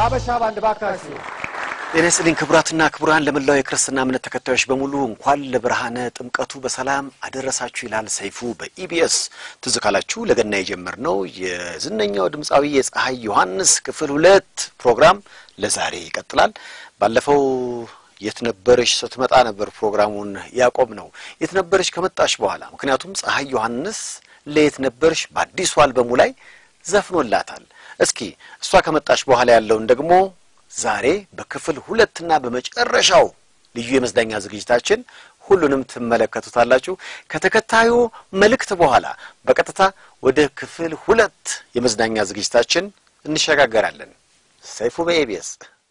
የአበሻ ባንድ ባካችሁ ጤና ይስጥልኝ ክቡራትና ክቡራን፣ ለመላው የክርስትና እምነት ተከታዮች በሙሉ እንኳን ለብርሃነ ጥምቀቱ በሰላም አደረሳችሁ ይላል ሰይፉ በኢቢኤስ። ትዝ ካላችሁ ለገና የጀመርነው የዝነኛው ድምፃዊ የፀሐይ ዮሐንስ ክፍል ሁለት ፕሮግራም ለዛሬ ይቀጥላል። ባለፈው የት ነበረሽ ስትመጣ ነበር ፕሮግራሙን ያቆም ነው። የት ነበረሽ ከመጣሽ በኋላ ምክንያቱም ፀሐይ ዮሐንስ ለየት ነበርሽ በአዲሱ አልበሙ ላይ ዘፍኖላታል። እስኪ እሷ ከመጣሽ በኋላ ያለውን ደግሞ ዛሬ በክፍል ሁለትና በመጨረሻው ልዩ የመዝናኛ ዝግጅታችን ሁሉንም ትመለከቱታላችሁ። ከተከታዩ መልእክት በኋላ በቀጥታ ወደ ክፍል ሁለት የመዝናኛ ዝግጅታችን እንሸጋገራለን። ሰይፉ በኤቢኤስ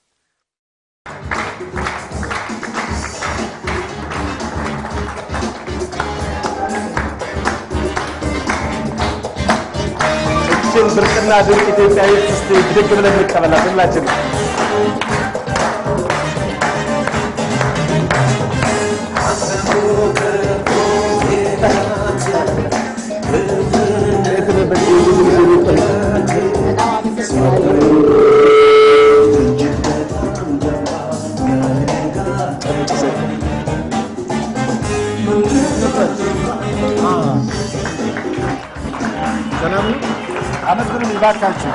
እችን ብርቅና ድንቅ ኢትዮጵያዊት እስቲ ብድግ ብለን እንቀበላት ሁላችን። ሰላም ነው። አመስግኑልኝ ባካችሁ።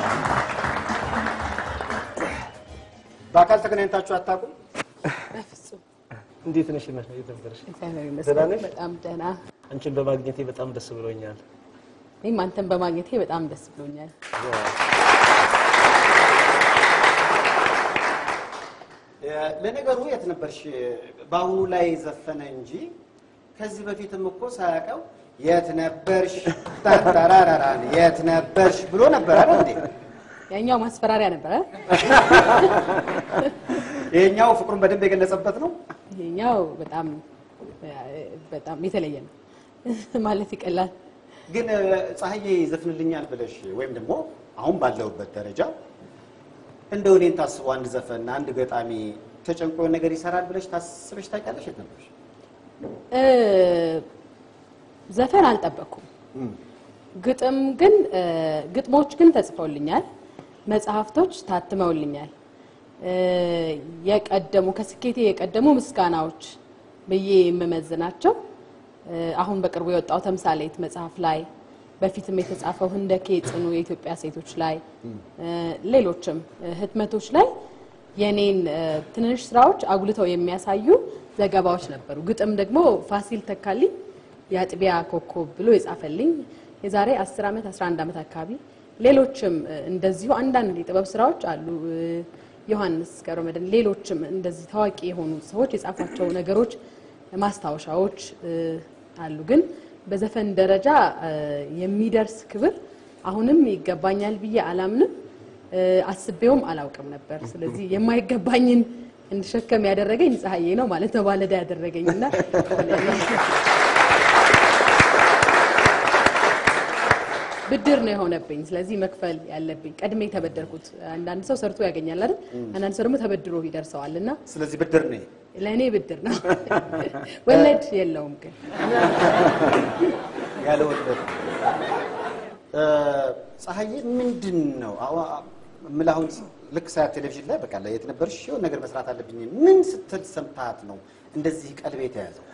በአካል ተገናኝታችሁ አታውቁም? በፍጹም እንዴት ነሽ? ነሽ የተበረሽ እግዚአብሔር ደህና ይመስገን ነሽ? በጣም ደህና። አንቺን በማግኘቴ በጣም ደስ ብሎኛል። እኔም አንተን በማግኘቴ በጣም ደስ ብሎኛል። ለነገሩ የት ነበርሽ? በአሁኑ ላይ ዘፈነ እንጂ ከዚህ በፊትም እኮ ሳያውቀው የት ነበርሽ ታራራራን የት ነበርሽ ብሎ ነበር አይደል እንዴ? ያኛው ማስፈራሪያ ነበረ፣ ይሄኛው ፍቅሩን በደንብ የገለጸበት ነው። ይሄኛው በጣም በጣም የተለየ ነው ማለት ይቀላል። ግን እ፣ ፀሐዬ ይዘፍንልኛል ብለሽ ወይም ደግሞ አሁን ባለሁበት ደረጃ እንደው እኔን ታስቦ አንድ ዘፈን አንድ ገጣሚ ተጨንቆ ነገር ይሰራል ብለሽ ታስበሽ ታውቂያለሽ? የት ነበርሽ? እ፣ ዘፈን አልጠበቅኩም። ግጥም ግን እ፣ ግጥሞች ግን ተጽፈውልኛል፣ መጽሐፍቶች ታትመውልኛል። እ፣ የቀደሙ ከስኬቴ የቀደሙ ምስጋናዎች ብዬ የምመዝናቸው እ፣ አሁን በቅርቡ የወጣው ተምሳሌት መጽሐፍ ላይ በፊትም የተጻፈው ህንደኬ ጽኑ የኢትዮጵያ ሴቶች ላይ እ፣ ሌሎችም እ፣ ህትመቶች ላይ የኔን እ፣ ትንንሽ ስራዎች አጉልተው የሚያሳዩ ዘገባዎች ነበሩ። ግጥም ደግሞ ፋሲል ተካልኝ የአጥቢያ ኮከብ ብሎ የጻፈልኝ የዛሬ 10 ዓመት 11 ዓመት አካባቢ ሌሎችም እ፣ እንደዚሁ አንዳንድ የጥበብ ስራዎች አሉ። እ፣ ዮሐንስ ገብረመድህን ሌሎችም እንደዚህ ታዋቂ የሆኑ ሰዎች የጻፏቸው ነገሮች ማስታወሻዎች እ፣ አሉ። ግን በዘፈን ደረጃ እ፣ የሚደርስ ክብር አሁንም ይገባኛል ብዬ አላምንም። እ፣ አስቤውም አላውቅም ነበር። ስለዚህ የማይገባኝን እንድሸከም ያደረገኝ ፀሐዬ ነው ማለት ነው። ባለዳ ያደረገኝና ብድር ነው የሆነብኝ። ስለዚህ መክፈል ያለብኝ ቀድሜ የተበደርኩት። አንዳንድ ሰው ሰርቶ ያገኛል አይደል? አንዳንድ ሰው ደግሞ ተበድሮ ይደርሰዋል እና ስለዚህ ብድር ነው። ለእኔ ብድር ነው። ወለድ የለውም ግን ያለ ወለድ እ፣ ፀሐዬ ምንድን ነው አዋ- እምልህ አሁን ልክ ሳያት ቴሌቪዥን ላይ በቃ የት ነበርሽ የሆነ ነገር መስራት አለብኝ ምን ስትል ሰምታት ነው እንደዚህ ቀልቤ የተያዘው?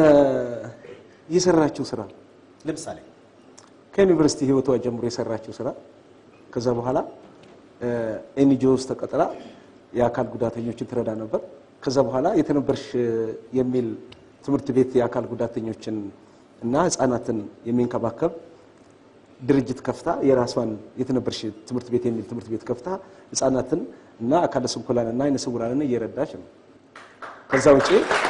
የሰራችው ስራ ለምሳሌ ከዩኒቨርሲቲ ህይወቷ ጀምሮ የሰራችው ስራ ከዛ በኋላ ኤንጂኦ ውስጥ ተቀጥራ የአካል ጉዳተኞችን ትረዳ ነበር። ከዛ በኋላ የተነበርሽ የሚል ትምህርት ቤት የአካል ጉዳተኞችን እና ህፃናትን የሚንከባከብ ድርጅት ከፍታ የራሷን የተነበርሽ ትምህርት ቤት የሚል ትምህርት ቤት ከፍታ ህፃናትን እና አካለ ስንኩላን እና አይነ ስውራንን እየረዳች ነው። ከዛ ውጪ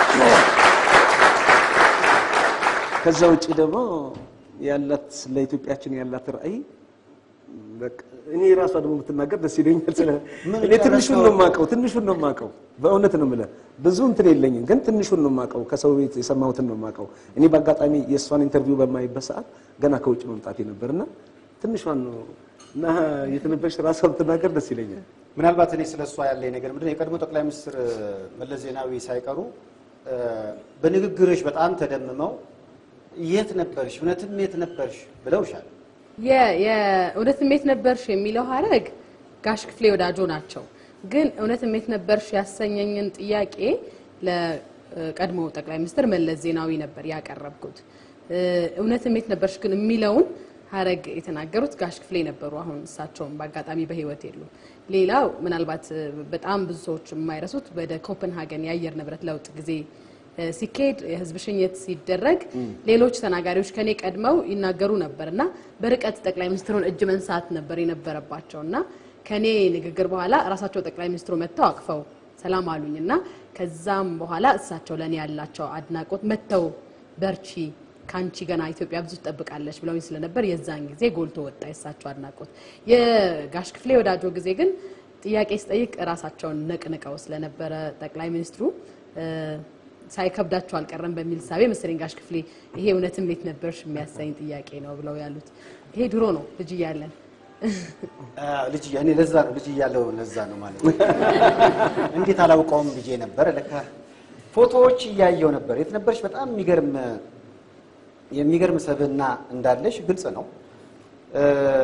ከዛ ውጪ ደግሞ ያላት ለኢትዮጵያችን ያላት ራዕይ በቃ እኔ ራሷ ደግሞ ብትናገር ደስ ይለኛል። ስለ እኔ ትንሹን ነው የማውቀው፣ ትንሹን ነው የማውቀው። በእውነት ነው የምልህ ብዙ እንትን የለኝም፣ ግን ትንሹን ነው የማውቀው። ከሰው ቤት የሰማሁትን ነው የማውቀው። እኔ በአጋጣሚ የእሷን ኢንተርቪው በማይበት ሰዓት ገና ከውጭ መምጣቴ ነበርና ትንሿን ነው እና የተነበረች ራሷ ብትናገር ደስ ይለኛል። ምናልባት እኔ ስለ እሷ ያለኝ ነገር ምንድን ነው የቀድሞ ጠቅላይ ሚኒስትር መለስ ዜናዊ ሳይቀሩ እ፣ በንግግርሽ በጣም ተደምመው የት ነበርሽ እውነትም የት ነበርሽ ብለውሻል። የ- የእውነት ስሜት ነበርሽ የሚለው ሀረግ ጋሽ ክፍሌ ወዳጆ ናቸው። ግን እውነት የት ነበርሽ ያሰኘኝን ጥያቄ ለቀድሞ ጠቅላይ ሚኒስትር መለስ ዜናዊ ነበር ያቀረብኩት። እ፣ እውነት የት ነበርሽ ግን የሚለውን ሀረግ የተናገሩት ጋሽ ክፍሌ ነበሩ። አሁን እሳቸውም በአጋጣሚ በህይወት የሉም። ሌላው ምናልባት እ፣ በጣም ብዙ ሰዎች የማይረሱት ወደ ኮፐንሃገን የአየር ንብረት ለውጥ ጊዜ እ፣ ሲካሄድ የህዝብ ሽኝት ሲደረግ ሌሎች ተናጋሪዎች ከኔ ቀድመው ይናገሩ ነበር እና በርቀት ጠቅላይ ሚኒስትሩን እጅ መንሳት ነበር የነበረባቸው እና ከኔ ንግግር በኋላ ራሳቸው ጠቅላይ ሚኒስትሩ መጥተው አቅፈው ሰላም አሉኝ እና ከዛም በኋላ እሳቸው ለእኔ ያላቸው አድናቆት መጥተው በርቺ ከአንቺ ገና ኢትዮጵያ ብዙ ትጠብቃለች ብለውኝ ስለነበር የዛን ጊዜ ጎልቶ ወጣ የእሳቸው አድናቆት። የጋሽ ክፍሌ ወዳጆ ጊዜ ግን ጥያቄ ስጠይቅ ራሳቸውን ነቅንቀው ስለነበረ ጠቅላይ ሚኒስትሩ እ፣ ሳይከብዳቸው አልቀረም በሚል ሳቤ መሰለኝ ጋሽ ክፍሌ ይሄ እውነትም የት ነበርሽ የሚያሳኝ ጥያቄ ነው ብለው ያሉት። ይሄ ድሮ ነው ልጅ እያለን አዎ፣ ልጅ እያ- እኔ ለዛ ነው ልጅ እያለሁ ለዛ ነው ማለት ነው። እንዴት አላውቀውም ብዬ ነበር። ለካ ፎቶዎች እያየው ነበር። የት ነበርሽ? በጣም የሚገርም የሚገርም ሰብዕና እንዳለሽ ግልጽ ነው። እ፣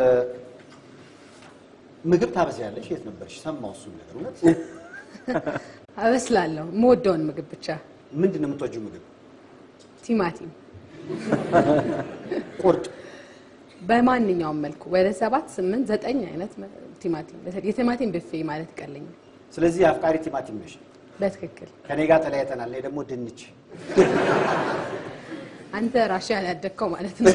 ምግብ ታበስያለሽ። የት ነበርሽ? ሰማሁ እሱን ነገር እውነት። አበስላለሁ። የምወደውን ምግብ ብቻ ምንድን ነው የምትወጂው ምግብ? ቲማቲም ቁርጥ በማንኛውም መልኩ ወደ ሰባት ስምንት ዘጠኝ አይነት መ- ቲማቲም የቲማቲም ብፌ ማለት ይቀለኛል። ስለዚህ አፍቃሪ ቲማቲም ነሽ። በትክክል ከኔ ጋር ተለያይተናል። እኔ ደግሞ ድንች አንተ ራሽያ ያደግከው ማለት ነው።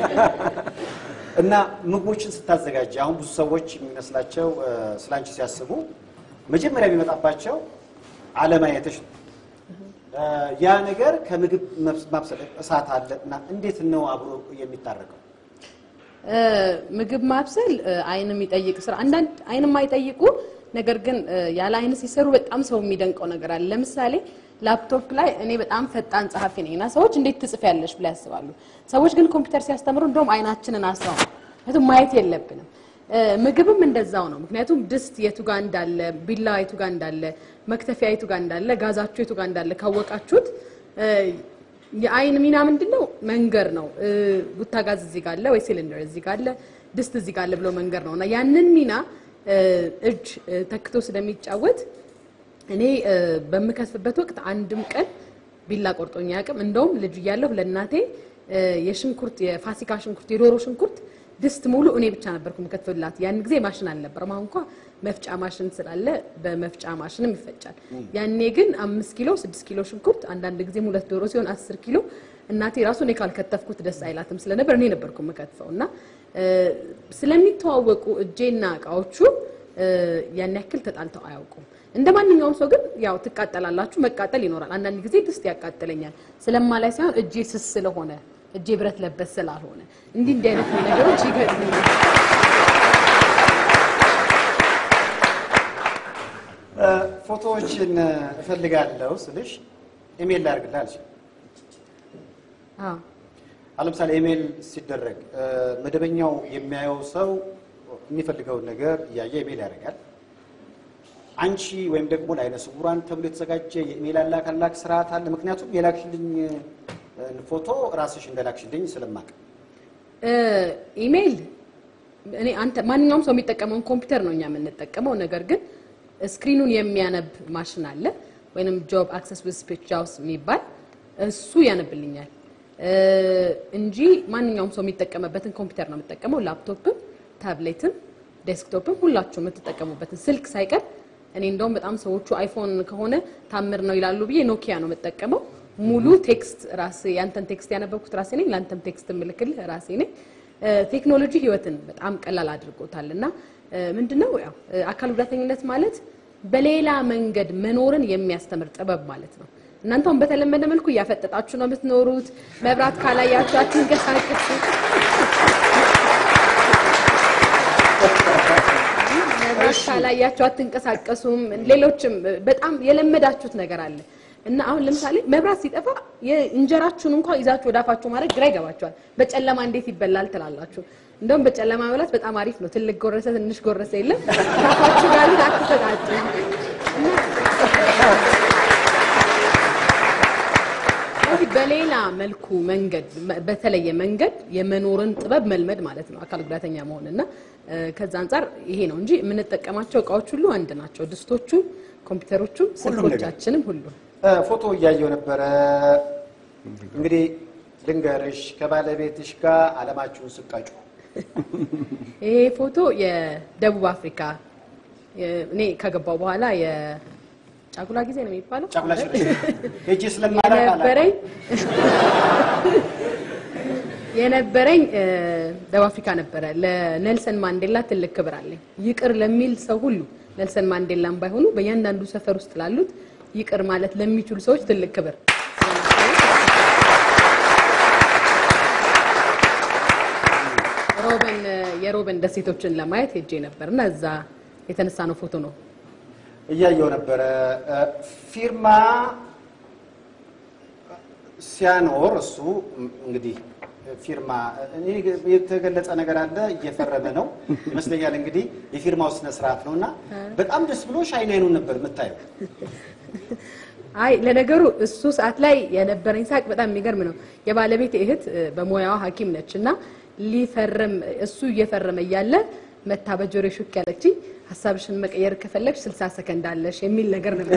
እና ምግቦችን ስታዘጋጅ አሁን ብዙ ሰዎች የሚመስላቸው እ፣ ስላንቺ ሲያስቡ መጀመሪያ የሚመጣባቸው አለማየትሽ ነው። እ፣ ያ ነገር ከምግብ መብስ- ማብሰል እሳት አለ እና እንዴት ነው አብሮ የሚታረቀው? እ፣ ምግብ ማብሰል እ፣ አይን የሚጠይቅ ስራ አንዳንድ አይን የማይጠይቁ ነገር ግን እ፣ ያለ አይን ሲሰሩ በጣም ሰው የሚደንቀው ነገር አለ። ለምሳሌ ላፕቶፕ ላይ እኔ በጣም ፈጣን ጸሐፊ ነኝ እና ሰዎች እንዴት ትጽፊያለሽ ብለው ያስባሉ። ሰዎች ግን ኮምፒውተር ሲያስተምሩ እንደውም አይናችንን አስረው ነው። ምክንያቱም ማየት የለብንም። እ፣ ምግብም እንደዛው ነው። ምክንያቱም ድስት የቱ ጋር እንዳለ፣ ቢላ የቱ ጋር እንዳለ፣ መክተፊያ የቱ ጋር እንዳለ፣ ጋዛችሁ የቱ ጋር እንዳለ ካወቃችሁት እ፣ የአይን ሚና ምንድን ነው? መንገር ነው። እ፣ ቡታጋዝ እዚህ ጋር አለ ወይ ሲሊንደር እዚህ ጋር አለ፣ ድስት እዚህ ጋር አለ ብሎ መንገር ነው እና ያንን ሚና እ፣ እጅ እ፣ ተክቶ ስለሚጫወት እኔ እ፣ በምከትፍበት ወቅት አንድም ቀን ቢላ ቆርጦኝ አያውቅም። እንደውም ልጅ እያለሁ ለእናቴ እ፣ የሽንኩርት የፋሲካ ሽንኩርት የዶሮ ሽንኩርት ድስት ሙሉ እኔ ብቻ ነበርኩ የምከትፍላት። ያን ጊዜ ማሽን አልነበረም። አሁን እንኳ መፍጫ ማሽን ስላለ በመፍጫ ማሽንም ይፈጫል። ያኔ ግን አምስት ኪሎ ስድስት ኪሎ ሽንኩርት አንዳንድ ጊዜም ሁለት ዶሮ ሲሆን አስር ኪሎ እናቴ ራሱ እኔ ካልከተፍኩት ደስ አይላትም ስለነበር እኔ ነበርኩ የምከትፈው እና እ፣ ስለሚተዋወቁ እጄና እቃዎቹ እ፣ ያን ያክል ተጣልተው አያውቁም። እንደ ማንኛውም ሰው ግን ያው ትቃጠላላችሁ፣ መቃጠል ይኖራል። አንዳንድ ጊዜ ድስት ያቃጥለኛል ስለማላይ ሳይሆን እጄ ስስ ስለሆነ እጄ ብረት ለበስ ስላልሆነ እንዲህ እንዲህ አይነት ነገሮች ይገጥሙኛል። እ፣ ፎቶዎችን እ፣ እፈልጋለሁ ስልሽ ኢሜል ላድርግልህ አልሽ። አዎ አሁን ለምሳሌ ኢሜል ሲደረግ እ፣ መደበኛው የሚያየው ሰው የሚፈልገውን ነገር እያየ ኢሜል ያደርጋል። አንቺ ወይም ደግሞ ለአይነ ስውራን ተብሎ የተዘጋጀ የኢሜል አላክ አላክ ስርዓት አለ። ምክንያቱም የላክሽልኝ እ፣ ፎቶ ራስሽ እንደላክሽልኝ ስለማቅ እ፣ ኢሜይል እኔ አንተ ማንኛውም ሰው የሚጠቀመውን ኮምፒውተር ነው እኛ የምንጠቀመው። ነገር ግን ስክሪኑን የሚያነብ ማሽን አለ ወይንም ጆብ አክሰስ ዊዝ ስፒች ጃውስ የሚባል እሱ ያነብልኛል እ፣ እንጂ ማንኛውም ሰው የሚጠቀምበትን ኮምፒውተር ነው የምጠቀመው። ላፕቶፕም፣ ታብሌትም፣ ዴስክቶፕም ሁላችሁ የምትጠቀሙበትን ስልክ ሳይቀር እኔ እንደውም በጣም ሰዎቹ አይፎን ከሆነ ታምር ነው ይላሉ ብዬ ኖኪያ ነው የምጠቀመው። ሙሉ ቴክስት ራሴ ያንተን ቴክስት ያነበብኩት ራሴ ነኝ፣ ለአንተም ቴክስት የምልክልህ ራሴ ነኝ። እ፣ ቴክኖሎጂ ህይወትን በጣም ቀላል አድርጎታል እና እ፣ ምንድነው ያው እ፣ አካል ጉዳተኝነት ማለት በሌላ መንገድ መኖርን የሚያስተምር ጥበብ ማለት ነው። እናንተም በተለመደ መልኩ እያፈጠጣችሁ ነው የምትኖሩት። መብራት ካላያችሁ አትንቀሳቀሱ። መብራት ካላያችሁ አትንቀሳቀሱም። ሌሎችም በጣም የለመዳችሁት ነገር አለ እና አሁን ለምሳሌ መብራት ሲጠፋ የእንጀራችሁን እንኳን ይዛችሁ ወደ አፋችሁ ማድረግ ግራ ይገባችኋል። በጨለማ እንዴት ይበላል ትላላችሁ። እንደውም በጨለማ መብላት በጣም አሪፍ ነው። ትልቅ ጎረሰ ትንሽ ጎረሰ የለም። ከአፋችሁ ጋር ግን አትሰጣጡ እና ስለዚህ በሌላ መልኩ መንገድ በተለየ መንገድ የመኖርን ጥበብ መልመድ ማለት ነው አካል ጉዳተኛ መሆን እና እ፣ ከዛ አንጻር ይሄ ነው እንጂ የምንጠቀማቸው እቃዎች ሁሉ አንድ ናቸው። ድስቶቹም፣ ኮምፒውተሮቹም፣ ስልኮቻችንም ሁሉ እ፣ ፎቶ እያየው ነበረ። እንግዲህ ልንገርሽ ከባለቤትሽ ጋር አለማችሁን ስቀጩ ይሄ ፎቶ የደቡብ አፍሪካ የ- እኔ ከገባው በኋላ የጫጉላ ጊዜ ነው የሚባለው ጫጉላ ሽር ሄጄ ስለማላውቅ የነበረኝ የነበረኝ እ፣ ደቡብ አፍሪካ ነበረ። ለኔልሰን ማንዴላ ትልቅ ክብር አለኝ። ይቅር ለሚል ሰው ሁሉ ኔልሰን ማንዴላም ባይሆኑ በእያንዳንዱ ሰፈር ውስጥ ላሉት ይቅር ማለት ለሚችሉ ሰዎች ትልቅ ክብር ሮበን የሮበን ደሴቶችን ለማየት ሄጄ ነበር እና እዛ የተነሳ ነው ፎቶ ነው። እያየው ነበረ። እ፣ ፊርማ ሲያኖር እሱ ም፣ እንግዲህ ፊርማ እኔ የተገለጸ ነገር አለ እየፈረመ ነው ይመስለኛል። እንግዲህ የፊርማው ስነ ስርዓት ነው እና በጣም ደስ ብሎሽ አይን አይኑን ነበር የምታየው። አይ ለነገሩ እሱ ሰዓት ላይ የነበረኝ ሳቅ በጣም የሚገርም ነው። የባለቤት እህት እ፣ በሙያዋ ሐኪም ነች እና ሊፈርም እሱ እየፈረመ እያለ መታ በጆሮዬ ሹክ ያለችኝ ሀሳብሽን መቀየር ከፈለግሽ 60 ሰከንድ አለሽ የሚል ነገር ነበር።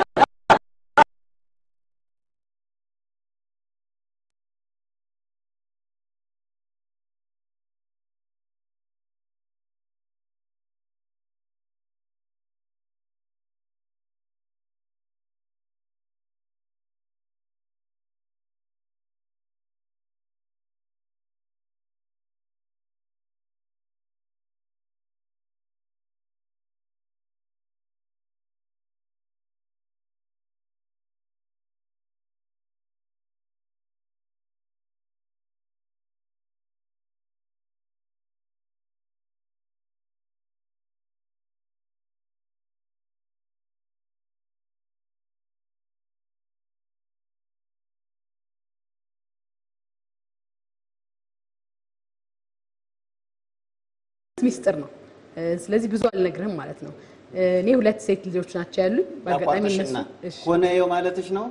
ሚስጥር ነው። እ፣ ስለዚህ ብዙ አልነግርህም ማለት ነው። እ፣ እኔ ሁለት ሴት ልጆች ናቸው ያሉኝ። በአጋጣሚ እነሱ አቋርጠሽና እሺ፣ ሆነየው ማለትሽ ነው።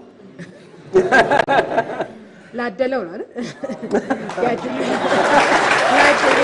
ላደለው ነው አይደል? ያድሉ ያድሉ።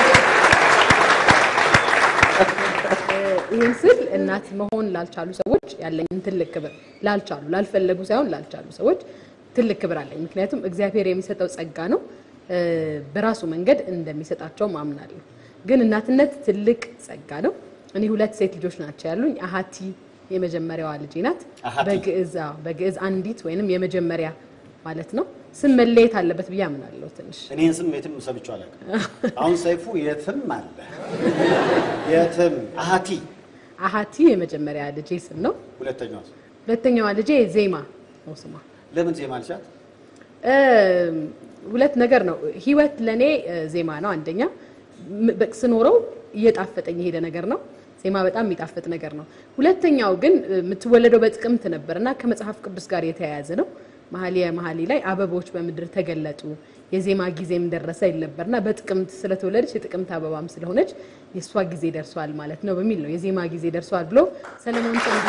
እ፣ ይህን ስል እናት መሆን ላልቻሉ ሰዎች ያለኝን ትልቅ ክብር ላልቻሉ ላልፈለጉ ሳይሆን ላልቻሉ ሰዎች ትልቅ ክብር አለኝ። ምክንያቱም እግዚአብሔር የሚሰጠው ጸጋ ነው። እ፣ በራሱ መንገድ እንደሚሰጣቸውም አምናለሁ። ግን እናትነት ትልቅ ጸጋ ነው። እኔ ሁለት ሴት ልጆች ናቸው ያሉኝ። አሀቲ የመጀመሪያዋ ልጄ ናት። አሃቲ። በግዕዝ አዎ፣ በግዕዝ አንዲት ወይንም የመጀመሪያ ማለት ነው። ስም መለየት አለበት ብዬ አምናለሁ ትንሽ እኔን ስም የትም ሰብቼው አላውቅም። አሁን ሰይፉ የትም አለ የትም አሃቲ አሀቲ የመጀመሪያ ልጄ ስም ነው። ሁለተኛዋ ስም ሁለተኛዋ ልጄ ዜማ ነው ስሟ። ለምን ዜማ አልሻት? እ፣ ሁለት ነገር ነው። ህይወት ለእኔ እ፣ ዜማ ነው። አንደኛ ም- በ- ስኖረው እየጣፈጠኝ የሄደ ነገር ነው። ዜማ በጣም የሚጣፍጥ ነገር ነው። ሁለተኛው ግን እ፣ የምትወለደው በጥቅምት ነበር እና ከመጽሐፍ ቅዱስ ጋር የተያያዘ ነው። መኃልየ መኃልይ ላይ አበቦች በምድር ተገለጡ የዜማ ጊዜም ደረሰ ይል ነበር እና በጥቅምት ስለተወለደች የጥቅምት አበባም ስለሆነች የእሷ ጊዜ ደርሷል ማለት ነው በሚል ነው የዜማ ጊዜ ደርሷል ብሎ ሰለሞን ሰንዱ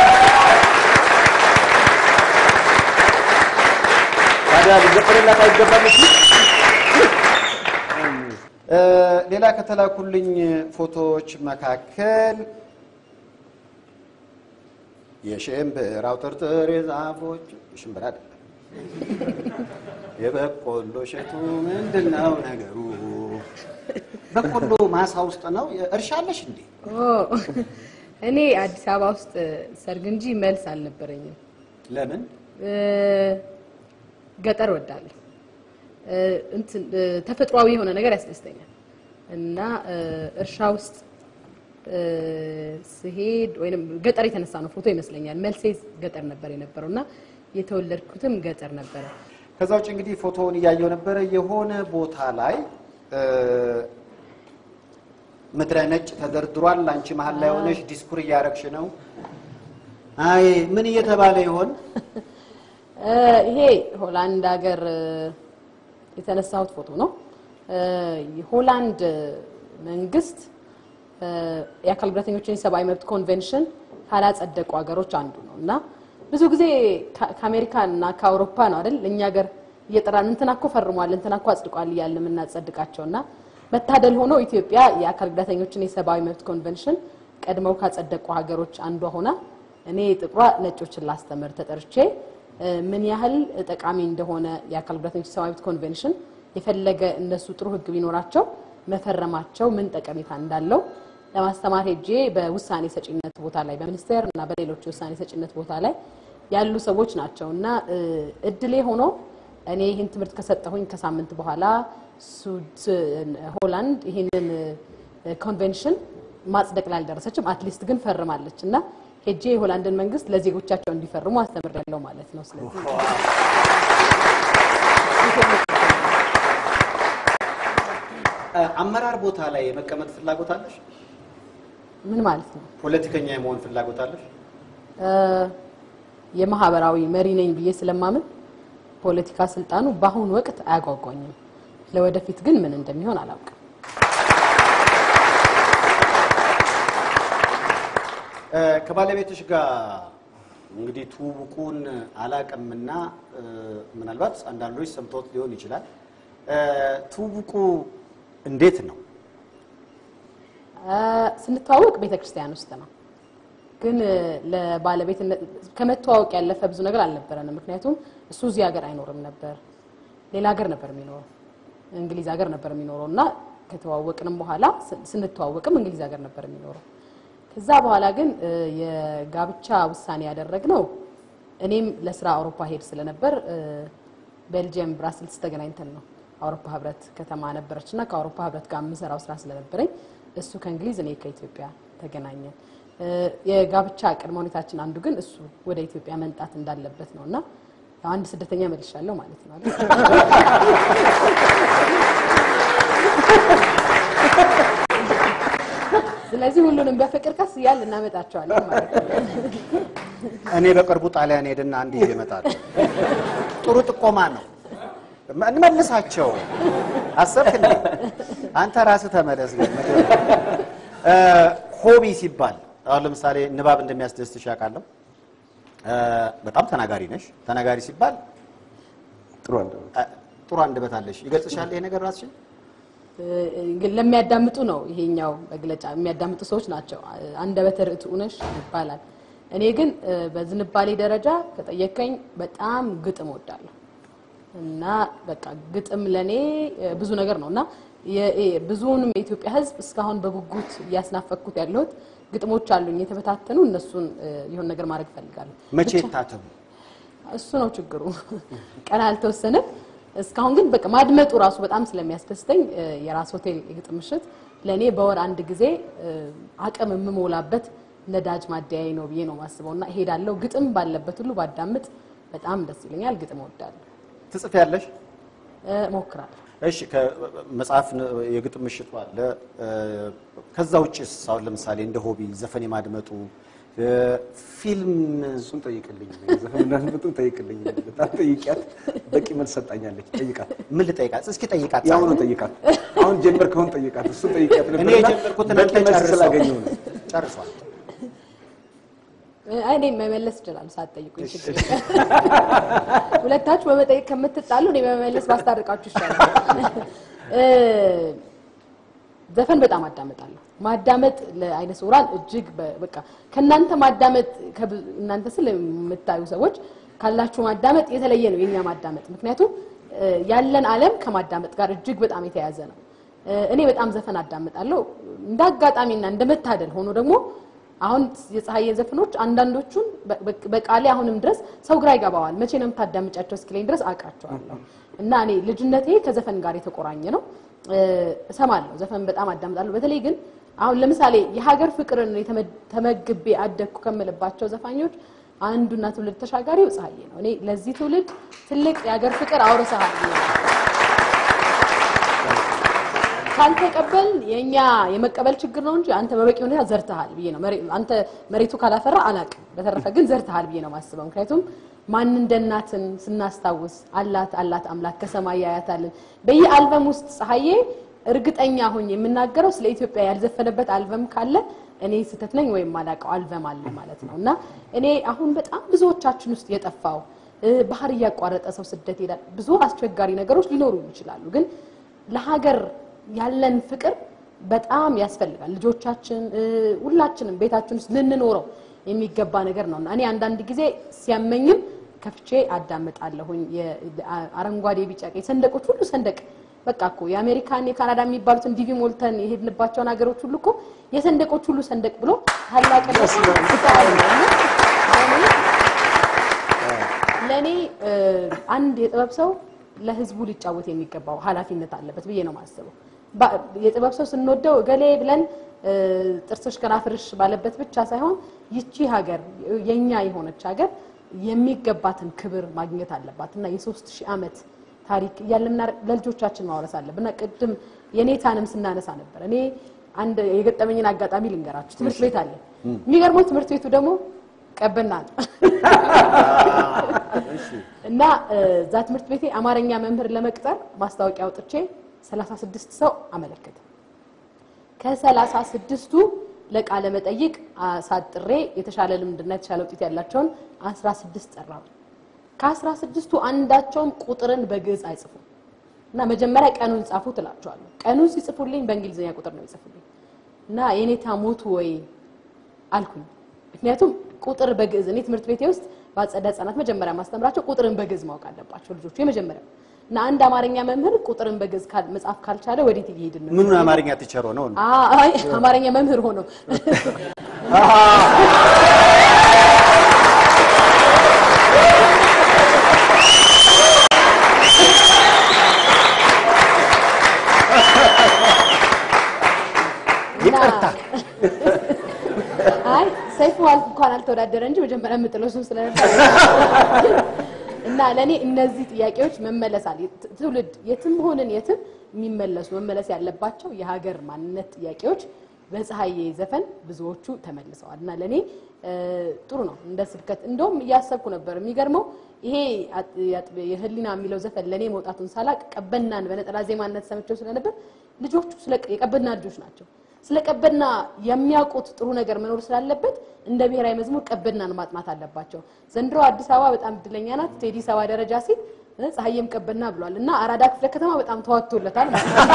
ታዲያ ሊዘፈንላት አይገባም እሱ? እ፣ ሌላ ከተላኩልኝ ፎቶዎች መካከል የሽምብራው ጥርጥር የዛፎች ሽምብራ አይደለም የበቆሎ እሸቱ ምንድን ነው ነገሩ? በቆሎ ማሳ ውስጥ ነው። እርሻ አለሽ እንዴ? ኦ፣ እኔ አዲስ አበባ ውስጥ ሰርግ እንጂ መልስ አልነበረኝም። ለምን? እ፣ ገጠር ወዳለሁ። እ፣ እንትን እ፣ ተፈጥሯዊ የሆነ ነገር ያስደስተኛል እና እ፣ እርሻ ውስጥ እ፣ ስሄድ ወይም ገጠር የተነሳ ነው ፎቶ ይመስለኛል። መልሴ ገጠር ነበር የነበረው እና የተወለድኩትም ገጠር ነበረ። ከዛ ውጭ እንግዲህ ፎቶውን እያየው ነበረ። የሆነ ቦታ ላይ እ፣ ምድረ ነጭ ተደርድሯል። አንቺ መሀል ላይ ሆነሽ ዲስኩር እያረግሽ ነው። አይ ምን እየተባለ ይሆን? እ፣ ይሄ ሆላንድ ሀገር እ፣ የተነሳሁት ፎቶ ነው። እ፣ የሆላንድ መንግስት እ፣ የአካል ጉዳተኞችን የሰብአዊ መብት ኮንቬንሽን ካላጸደቁ ሀገሮች አንዱ ነው እና ብዙ ጊዜ ከ- ከአሜሪካ እና ከአውሮፓ ነው አይደል እኛ ሀገር እየጠራን እንትና እኮ ፈርሟል እንትና እኮ አጽድቋል እያልን የምናጸድቃቸው እና መታደል ሆኖ ኢትዮጵያ የአካል ጉዳተኞችን የሰብአዊ መብት ኮንቨንሽን ቀድመው ካጸደቁ ሀገሮች አንዷ ሆና እኔ ጥቁሯ ነጮችን ላስተምር ተጠርቼ እ፣ ምን ያህል ጠቃሚ እንደሆነ የአካል ጉዳተኞች የሰብአዊ መብት ኮንቬንሽን የፈለገ እነሱ ጥሩ ሕግ ቢኖራቸው መፈረማቸው ምን ጠቀሜታ እንዳለው ለማስተማር ሄጄ በውሳኔ ሰጪነት ቦታ ላይ በሚኒስቴር እና በሌሎች የውሳኔ ሰጪነት ቦታ ላይ ያሉ ሰዎች ናቸው እና እ፣ እድሌ ሆኖ እኔ ይህን ትምህርት ከሰጠሁኝ ከሳምንት በኋላ ሱድ ሆላንድ ይህንን እ፣ ኮንቬንሽን ማጽደቅ ላይ አልደረሰችም። አትሊስት ግን ፈርማለች እና ሄጄ የሆላንድን መንግስት ለዜጎቻቸው እንዲፈርሙ አስተምሬያለሁ ማለት ነው። ስለዚህ እ፣ አመራር ቦታ ላይ የመቀመጥ ፍላጎት አለሽ? ምን ማለት ነው? ፖለቲከኛ የመሆን ፍላጎት አለሽ? እ፣ የማህበራዊ መሪ ነኝ ብዬ ስለማምን ፖለቲካ ስልጣኑ በአሁኑ ወቅት አያጓጓኝም። ለወደፊት ግን ምን እንደሚሆን አላውቅም። እ፣ ከባለቤትሽ ጋር እንግዲህ ትውውቁን አላቅምና እ፣ ምናልባት አንዳንዶች ሰምቶት ሊሆን ይችላል። እ፣ ትውውቁ እንዴት ነው? እ፣ ስንተዋወቅ ቤተ ክርስቲያን ውስጥ ነው። ግን እ፣ ለባለቤትነት ከመተዋወቅ ያለፈ ብዙ ነገር አልነበረንም። ምክንያቱም እሱ እዚህ ሀገር አይኖርም ነበር፣ ሌላ ሀገር ነበር የሚኖረው፣ እንግሊዝ ሀገር ነበር የሚኖረው እና ከተዋወቅንም በኋላ ስ- ስንተዋወቅም እንግሊዝ ሀገር ነበር የሚኖረው። ከዛ በኋላ ግን እ፣ የጋብቻ ውሳኔ ያደረግነው እኔም ለስራ አውሮፓ ሄድ ስለነበር እ፣ ቤልጅየም ብራስልስ ተገናኝተን ነው። አውሮፓ ህብረት ከተማ ነበረች እና ከአውሮፓ ህብረት ጋር የምሰራው ስራ ስለነበረኝ እሱ ከእንግሊዝ እኔ ከኢትዮጵያ ተገናኘን። እ፣ የጋብቻ ቅድመ ሁኔታችን አንዱ ግን እሱ ወደ ኢትዮጵያ መምጣት እንዳለበት ነው እና ያው አንድ ስደተኛ መልሻለሁ ማለት ነው አይደል? ስለዚህ ሁሉንም በፍቅር ቀስ እያልን እናመጣቸዋለን ማለት ነው። እኔ በቅርቡ ጣሊያን ሄድና አንድ ይዤ እመጣለሁ። ጥሩ ጥቆማ ነው። እንመልሳቸው። አሰብክ እንዴ? አንተ ራስህ ተመለስ። ግን እ፣ ሆቢ ሲባል አሁን ለምሳሌ ንባብ እንደሚያስደስትሽ ያውቃለሁ። እ፣ በጣም ተናጋሪ ነሽ። ተናጋሪ ሲባል ጥሩ አንደበት እ፣ ጥሩ አንደበት አለሽ። ይገልጽሻል ይሄ ነገር ራስሽን? ግን ለሚያዳምጡ ነው ይሄኛው መግለጫ። የሚያዳምጡ ሰዎች ናቸው። አንደበተ ርቱዕ ነሽ ይባላል። እኔ ግን እ፣ በዝንባሌ ደረጃ ከጠየቀኝ በጣም ግጥም እወዳለሁ እና በቃ ግጥም ለኔ እ፣ ብዙ ነገር ነው እና የ- የ- ብዙውንም የኢትዮጵያ ሕዝብ እስካሁን በጉጉት እያስናፈኩት ያለሁት ግጥሞች አሉኝ የተበታተኑ። እነሱን እ፣ የሆነ ነገር ማድረግ እፈልጋለሁ። መቼ ብቻ- ታተሙ? እሱ ነው ችግሩ። ቀን አልተወሰነም። እስካሁን ግን በቃ ማድመጡ ራሱ በጣም ስለሚያስደስተኝ እ፣ የራስ ሆቴል የግጥም ምሽት ለእኔ በወር አንድ ጊዜ እ፣ አቅም የምሞላበት ነዳጅ ማደያዬ ነው ብዬ ነው ማስበው እና እሄዳለሁ። ግጥም ባለበት ሁሉ ባዳምጥ በጣም ደስ ይለኛል። ግጥም እወዳለሁ፣ ትጽፊያለሽ? እ፣ እሞክራለሁ። እሺ ከመጽሐፍ የግጥም ምሽቱ አለ። እ፣ ከዛ ውጭስ አሁን ለምሳሌ እንደ ሆቢ ዘፈን የማድመጡ እ፣ ፊልም እሱን ጠይቅልኝ፣ ዘፈንና ምጡን ጠይቅልኝ። በጣም ጠይቂያት፣ በቂ መልስ ሰጣኛለች። ጠይቃት፣ ምን ልጠይቃት? እስኪ ጠይቃት። ያሁኑ ጠይቃት። አሁን ጀመር ከሆን ጠይቃት፣ እሱን ጠይቂያት እኔ ነበርና የጀመርኩትን በቂ አንተ መልስ ጨርሰው። ስላገኘሁ ነው። ጨርሷል። እ፣ እኔ መመለስ እችላለሁ ሳትጠይቁኝ ችግር የለም። ሁለታችሁ በመጠየቅ ከምትጣሉ እኔ በመመለስ ባስታርቃችሁ ይሻላል። እ፣ ዘፈን በጣም አዳመጣለሁ። ማዳመጥ ለአይነ ስውራን እጅግ በ- በቃ ከእናንተ ማዳመጥ ከብ- እናንተ ስል የምታዩ ሰዎች ካላችሁ ማዳመጥ የተለየ ነው የኛ ማዳመጥ። ምክንያቱም እ፣ ያለን ዓለም ከማዳመጥ ጋር እጅግ በጣም የተያያዘ ነው። እ፣ እኔ በጣም ዘፈን አዳምጣለሁ። እንደ አጋጣሚና እንደ መታደል ሆኖ ደግሞ አሁን የፀሐዬ ዘፈኖች አንዳንዶቹን በ- በ- በቃሌ አሁንም ድረስ ሰው ግራ ይገባዋል። መቼ ነው የምታዳምጫቸው እስኪለኝ ድረስ አውቃቸዋለሁ። እና እኔ ልጅነቴ ከዘፈን ጋር የተቆራኘ ነው። እ፣ እሰማለሁ፣ ዘፈን በጣም አዳምጣለሁ። በተለይ ግን አሁን ለምሳሌ የሀገር ፍቅርን የተመ- ተመግቤ አደግኩ ከምልባቸው ዘፋኞች አንዱና ትውልድ ተሻጋሪው ፀሐዬ ነው። እኔ ለዚህ ትውልድ ትልቅ የሀገር ፍቅር አውርሰሃል ብዬ ነው። ካልተቀበል የኛ የመቀበል ችግር ነው እንጂ አንተ በበቂ ሁኔታ ዘርተሃል ብዬ ነው። መሬ- አንተ መሬቱ ካላፈራ አላቅም። በተረፈ ግን ዘርተሃል ብዬ ነው ማስበው። ምክንያቱም ማን እንደ እናትን ስናስታውስ አላት አላት አምላክ ከሰማይ ያያታልን በየአልበም ውስጥ ፀሐዬ እርግጠኛ ሆኜ የምናገረው ስለ ኢትዮጵያ ያልዘፈነበት አልበም ካለ እኔ ስህተት ነኝ ወይም ማላውቀው አልበም አለ ማለት ነው። እና እኔ አሁን በጣም ብዙዎቻችን ውስጥ የጠፋው እ፣ ባህር እያቋረጠ ሰው ስደት ይሄዳል። ብዙ አስቸጋሪ ነገሮች ሊኖሩ ይችላሉ። ግን ለሀገር ያለን ፍቅር በጣም ያስፈልጋል። ልጆቻችን እ፣ ሁላችንም ቤታችን ውስጥ ልንኖረው የሚገባ ነገር ነው እና እኔ አንዳንድ ጊዜ ሲያመኝም ከፍቼ አዳምጣለሁኝ። የ- አረንጓዴ፣ ቢጫ፣ ቀይ ሰንደቆች ሁሉ ሰንደቅ በቃ እኮ የአሜሪካን የካናዳ የሚባሉትን ዲቪ ሞልተን የሄድንባቸውን ሀገሮች ሁሉ እኮ የሰንደቆች ሁሉ ሰንደቅ ብሎ ታላቅነት ፍቅር ነው እና ለእኔ ለእኔ እ፣ አንድ የጥበብ ሰው ለሕዝቡ ሊጫወት የሚገባው ኃላፊነት አለበት ብዬ ነው የማስበው። ባ- የጥበብ ሰው ስንወደው እገሌ ብለን እ፣ ጥርስሽ ከናፍርሽ ባለበት ብቻ ሳይሆን ይቺ ሀገር የኛ የሆነች ሀገር የሚገባትን ክብር ማግኘት አለባት እና የሶስት ሺህ ዓመት ታሪክ እያለን ምናረ- ለልጆቻችን ማውረስ አለብን እና ቅድም የኔታንም ስናነሳ ነበር። እኔ አንድ የገጠመኝን አጋጣሚ ልንገራችሁ። ትምህርት ቤት አለ። የሚገርመው ትምህርት ቤቱ ደግሞ ቀበና ነው እና እ፣ እዛ ትምህርት ቤቴ አማርኛ መምህር ለመቅጠር ማስታወቂያ አውጥቼ 36 ሰው አመለከተ። ከሰላሳ ስድስቱ ለቃለ መጠይቅ አሳጥሬ የተሻለ ልምድና የተሻለ ውጤት ያላቸውን 16 ጠራው። ከአስራ ስድስቱ አንዳቸውም ቁጥርን በግዕዝ አይጽፉም እና መጀመሪያ ቀኑን ጻፉ ትላቸዋለሁ። ቀኑን ሲጽፉልኝ በእንግሊዝኛ ቁጥር ነው ይጽፉልኝ እና የኔታ ሞቱ ወይ አልኩኝ። ምክንያቱም ቁጥር በግዕዝ እኔ ትምህርት ቤቴ ውስጥ በአጸደ ሕጻናት መጀመሪያ ማስተምራቸው ቁጥርን በግዕዝ ማወቅ አለባቸው ልጆቹ የመጀመሪያው እና አንድ አማርኛ መምህር ቁጥርን በግዕዝ ካል- መጻፍ ካልቻለ ወዴት እየሄድን ነው? ምኑን አማርኛ ቲቸር ሆነው ነው? አይ አማርኛ መምህር ሆኖ ይቅርታ አይ ሰይፉ አል- እንኳን አልተወዳደረ እንጂ መጀመሪያ የምጥለው እሱን ስለነበር እና ለእኔ እነዚህ ጥያቄዎች መመለስ አለ ት- ትውልድ የትም ሆንን የትም የሚመለሱ መመለስ ያለባቸው የሀገር ማንነት ጥያቄዎች በፀሐዬ ዘፈን ብዙዎቹ ተመልሰዋል እና ለእኔ እ፣ ጥሩ ነው እንደ ስብከት እንደውም እያሰብኩ ነበር የሚገርመው ይሄ አጥ- ያጥ- የህሊና የሚለው ዘፈን ለእኔ መውጣቱን ሳላቅ ቀበናን በነጠላ ዜማነት ሰምቸው ስለነበር ልጆቹ ስለ የቀበና ልጆች ናቸው ስለ ቀበና የሚያውቁት ጥሩ ነገር መኖር ስላለበት እንደ ብሔራዊ መዝሙር ቀበናን ማጥናት አለባቸው። ዘንድሮ አዲስ አበባ በጣም እድለኛ ናት። ቴዲ ሰባ ደረጃ ሲል እ፣ ፀሐዬም ቀበና ብሏል እና አራዳ ክፍለ ከተማ በጣም ተዋጥቶለታል ማለት ነው።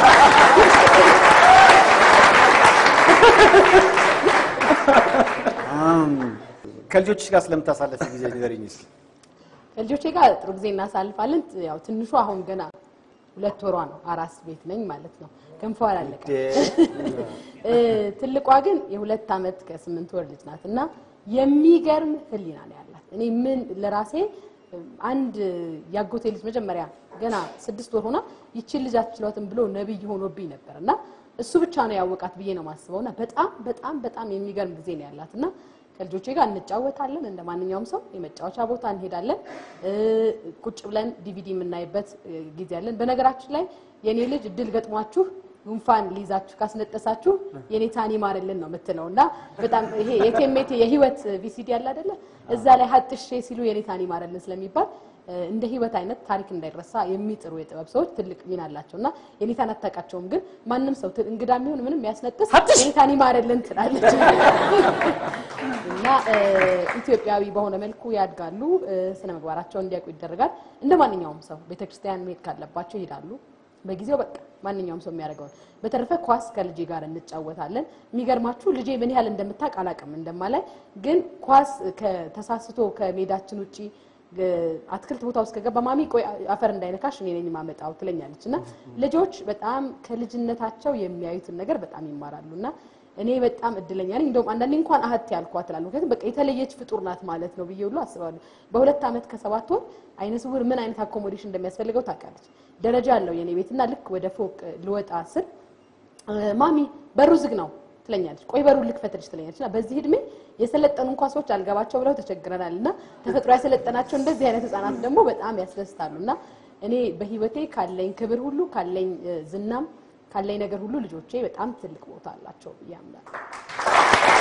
አም፣ ከልጆችሽ ጋር ስለምታሳለፍ ጊዜ ንገሪኝ እስኪ። ከልጆቼ ጋር ጥሩ ጊዜ እናሳልፋለን። ያው ትንሹ አሁን ገና ሁለት ወሯ ነው። አራስ ቤት ነኝ ማለት ነው። ገንፎ አላለቀ። እ፣ ትልቋ ግን የሁለት ዓመት ከስምንት ወር ልጅ ናት እና የሚገርም ሕሊና ነው ያላት። እኔ ምን ለራሴ እ፣ አንድ ያጎቴ ልጅ መጀመሪያ ገና ስድስት ወር ሆና ይችን ልጅ አትችሏትም ብሎ ነቢይ ሆኖብኝ ነበር እና እሱ ብቻ ነው ያወቃት ብዬ ነው የማስበው እና በጣም በጣም በጣም የሚገርም ጊዜ ነው ያላት እና ከልጆቼ ጋር እንጫወታለን። እንደ ማንኛውም ሰው የመጫወቻ ቦታ እንሄዳለን። እ፣ ቁጭ ብለን ዲቪዲ የምናይበት እ፣ ጊዜ አለን። በነገራችን ላይ የኔ ልጅ እድል ገጥሟችሁ ጉንፋን ሊይዛችሁ ካስነጠሳችሁ የኔታን ይማርልን ነው የምትለው እና በጣም ይሄ የቴሜቴ የህይወት ቪሲዲ ያለ አይደለ እዛ ላይ ሀጥሼ ሲሉ የኔታን ይማርልን ስለሚባል እ፣ እንደ ህይወት አይነት ታሪክ እንዳይረሳ የሚጥሩ የጥበብ ሰዎች ትልቅ ሚና አላቸው እና የኔታን አታውቃቸውም፣ ግን ማንም ሰው ት- እንግዳ የሚሆን ምንም ያስነጥስ የኔታን ይማርልን ትላለች እና እ፣ ኢትዮጵያዊ በሆነ መልኩ ያድጋሉ። እ፣ ስነ ምግባራቸውን እንዲያውቁ ይደረጋል። እንደ ማንኛውም ሰው ቤተክርስቲያን መሄድ ካለባቸው ይሄዳሉ። በጊዜው በቃ ማንኛውም ሰው የሚያደርገውን። በተረፈ ኳስ ከልጄ ጋር እንጫወታለን። የሚገርማችሁ ልጄ ምን ያህል እንደምታውቅ አላውቅም እንደማላይ፣ ግን ኳስ ተሳስቶ ከሜዳችን ውጪ እ፣ አትክልት ቦታ ውስጥ ከገባ ማሚ ቆይ አፈር እንዳይነካሽ እኔ ነኝ ማመጣው ትለኛለች። እና ልጆች በጣም ከልጅነታቸው የሚያዩትን ነገር በጣም ይማራሉ እና እኔ በጣም እድለኛ ነኝ። እንደውም አንዳንዴ እንኳን አህት ያልኳት እላለሁ። ምክንያቱም በቃ የተለየች ፍጡር ናት ማለት ነው ብዬ ሁሉ አስባለሁ። በሁለት ዓመት ከሰባት ወር አይነ ስውር ምን አይነት አኮሞዴሽን እንደሚያስፈልገው ታውቃለች። ደረጃ አለው የኔ ቤት እና ልክ ወደ ፎቅ ልወጣ ስል እ፣ ማሚ በሩ ዝግ ነው ትለኛለች። ቆይ በሩን ልክፈትልሽ ትለኛለች። እና በዚህ እድሜ የሰለጠኑ እንኳ ሰዎች አልገባቸው ብለው ተቸግረናል። እና ተፈጥሮ ያሰለጠናቸው እንደዚህ አይነት ህጻናት ደግሞ በጣም ያስደስታሉ። እና እኔ በህይወቴ ካለኝ ክብር ሁሉ ካለኝ እ፣ ዝናም ካለኝ ነገር ሁሉ ልጆቼ በጣም ትልቅ ቦታ አላቸው ብዬ አምናለሁ።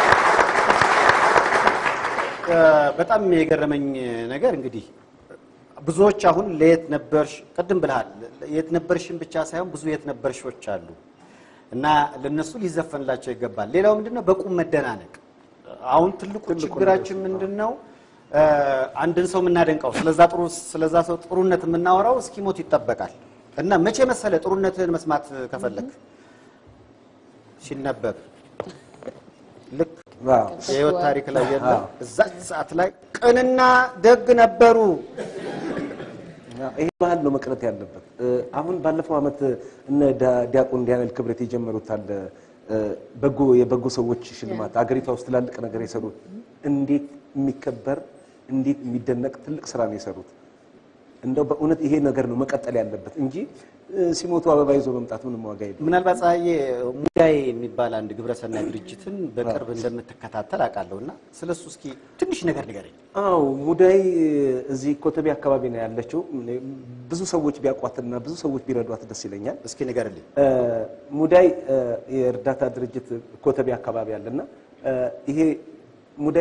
በጣም የገረመኝ ነገር እንግዲህ ብዙዎች አሁን ለየት ነበርሽ ቅድም ብልሃል። የት ነበርሽን ብቻ ሳይሆን ብዙ የት ነበርሾች አሉ እና ለነሱ ሊዘፈንላቸው ይገባል። ሌላው ምንድነው በቁም መደናነቅ። አሁን ትልቁ ችግራችን ምንድነው? እ፣ አንድን ሰው የምናደንቀው ስለዛ ጥሩ ስለዛ ሰው ጥሩነት የምናወራው እስኪሞት ይጠበቃል እና መቼ መሰለ ጥሩነትህን መስማት ከፈለክ ሲነበብ ልክ ዋው። የህይወት ታሪክ ላይ የለም እዛች ሰዓት ላይ ቅንና ደግ ነበሩ። ይሄ ባህል ነው መቅረት ያለበት። እ፣ አሁን ባለፈው ዓመት እነ ዳ- ዲያቆን ዳንኤል ክብረት የጀመሩት አለ እ፣ በጎ የበጎ ሰዎች ሽልማት አገሪቷ ውስጥ ትላልቅ ነገር የሰሩት እንዴት የሚከበር እንዴት የሚደነቅ ትልቅ ስራ ነው የሰሩት። እንደው በእውነት ይሄ ነገር ነው መቀጠል ያለበት እንጂ እ፣ ሲሞቱ አበባ ይዞ መምጣት ምንም ዋጋ የለም። ምናልባት ፀሐዬ ሙዳይ የሚባል አንድ ግብረሰናይ ድርጅትን በቅርብ እንደምትከታተል አውቃለሁ እና ስለሱ እስኪ ትንሽ ነገር ንገረኝ። አው ሙዳይ እዚህ ኮተቤ አካባቢ ነው ያለችው። ብዙ ሰዎች ቢያውቋትና ብዙ ሰዎች ቢረዷት ደስ ይለኛል። እስኪ ንገርልኝ። እ፣ ሙዳይ እ፣ የእርዳታ ድርጅት ኮተቤ አካባቢ አለና እ፣ ይሄ ሙዳይ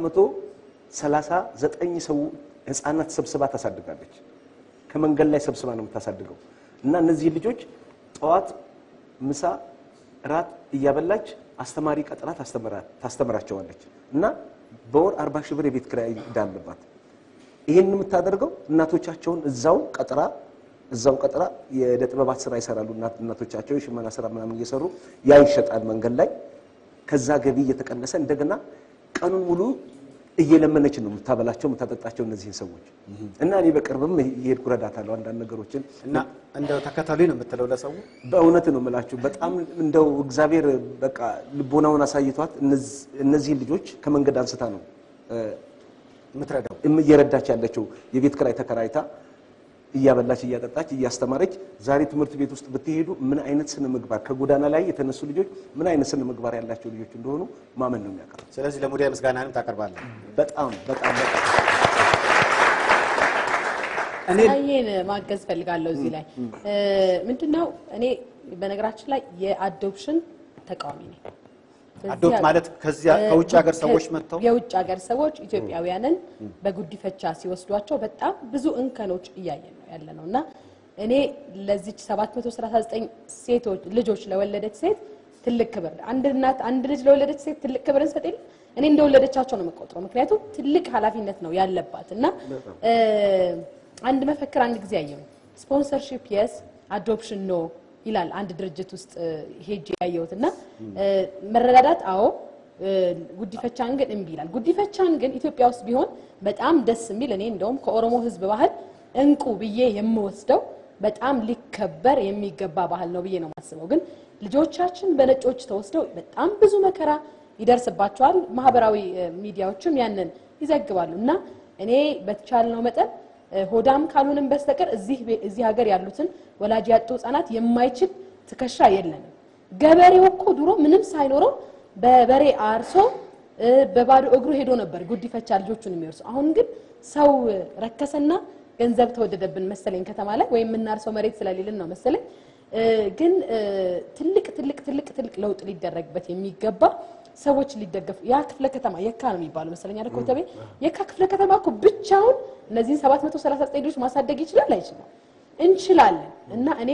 739 ሰው ህፃናት ሰብስባ ታሳድጋለች። ከመንገድ ላይ ሰብስባ ነው የምታሳድገው እና እነዚህ ልጆች ጠዋት፣ ምሳ፣ ራት እያበላች አስተማሪ ቀጥራ ታስተምራ- ታስተምራቸዋለች እና በወር 40 ሺህ ብር የቤት ኪራይ ዕዳ አለባት። ይህን የምታደርገው እናቶቻቸውን እዛው ቀጥራ እዛው ቀጥራ የዕደ ጥበባት ስራ ይሰራሉ። እናት- እናቶቻቸው የሽመና ስራ ምናምን እየሰሩ ያ ይሸጣል መንገድ ላይ። ከዛ ገቢ እየተቀነሰ እንደገና ቀኑን ሙሉ እየለመነች ነው የምታበላቸው የምታጠጣቸው እነዚህን ሰዎች እና እኔ በቅርብም እየሄድኩ እረዳታለሁ አንዳንድ ነገሮችን እና እንደው ተከተሉኝ ነው የምትለው ለሰው በእውነት ነው የምላችሁ። በጣም እንደው እግዚአብሔር በቃ ልቦናውን አሳይቷት እነዚ- እነዚህን ልጆች ከመንገድ አንስታ ነው እ፣ የምትረዳው እም- እየረዳች ያለችው የቤት ክራይ ተከራይታ እያበላች እያጠጣች እያስተማረች። ዛሬ ትምህርት ቤት ውስጥ ብትሄዱ ምን አይነት ስነ ምግባር ከጎዳና ላይ የተነሱ ልጆች ምን አይነት ስነ ምግባር ያላቸው ልጆች እንደሆኑ ማመን ነው የሚያቀርብ። ስለዚህ ለሙዳይ ምስጋናንም ታቀርባለህ። በጣም በጣም በጣም እኔ ፀሐዬን ማገዝ ፈልጋለሁ እዚህ ላይ እ፣ ምንድነው እኔ በነገራችን ላይ የአዶፕሽን ተቃዋሚ ነኝ። በዚህ አዶፕት ሀገር- ማለት ከዚያ ከውጭ ሀገር ሰዎች መጥተው የውጭ ሀገር ሰዎች ኢትዮጵያውያንን በጉዲፈቻ ሲወስዷቸው በጣም ብዙ እንከኖች እያየን ነው ያለ ነው እና እኔ ለዚች 739 ሴቶች ልጆች ለወለደች ሴት ትልቅ ክብር አንድ እናት አንድ ልጅ ለወለደች ሴት ትልቅ ክብር እንሰጥ የለ እኔ እንደወለደቻቸው ነው የምቆጥረው። ምክንያቱም ትልቅ ኃላፊነት ነው ያለባት እና እ፣ አንድ መፈክር አንድ ጊዜ አየሁ ስፖንሰርሺፕ የስ አዶፕሽን ኖ ይላል አንድ ድርጅት ውስጥ እ፣ ሄጄ ያየሁት እና እ፣ መረዳዳት አዎ እ፣ ጉዲፈቻን ግን እምቢ ይላል። ጉዲፈቻን ግን ኢትዮጵያ ውስጥ ቢሆን በጣም ደስ የሚል እኔ እንደውም ከኦሮሞ ሕዝብ ባህል እንቁ ብዬ የምወስደው በጣም ሊከበር የሚገባ ባህል ነው ብዬ ነው የማስበው። ግን ልጆቻችን በነጮች ተወስደው በጣም ብዙ መከራ ይደርስባቸዋል። ማህበራዊ እ፣ ሚዲያዎችም ያንን ይዘግባሉ እና እኔ በተቻልነው መጠን እ፣ ሆዳም ካልሆንም በስተቀር እዚህ ቤ- እዚህ ሀገር ያሉትን ወላጅ ያጡ ህጻናት የማይችል ትከሻ የለንም። ገበሬው እኮ ድሮ ምንም ሳይኖረው በበሬ አርሶ እ፣ በባዶ እግሩ ሄዶ ነበር ጉዲፈቻ ልጆቹን የሚወርሱ። አሁን ግን ሰው እ፣ ረከሰና ገንዘብ ተወደደብን መሰለኝ ከተማ ላይ ወይም የምናርሰው መሬት ስለሌለን ነው መሰለኝ። እ፣ ግን እ፣ ትልቅ ትልቅ ትልቅ ትልቅ ለውጥ ሊደረግበት የሚገባ ሰዎች ሊደገፉ ያ ክፍለ ከተማ የካ ነው የሚባለው መሰለኝ አይደል ኮተቤ የካ ክፍለ ከተማ እኮ ብቻውን እነዚህን 739 ልጆች ማሳደግ ይችላል አይችልም እንችላለን እና እኔ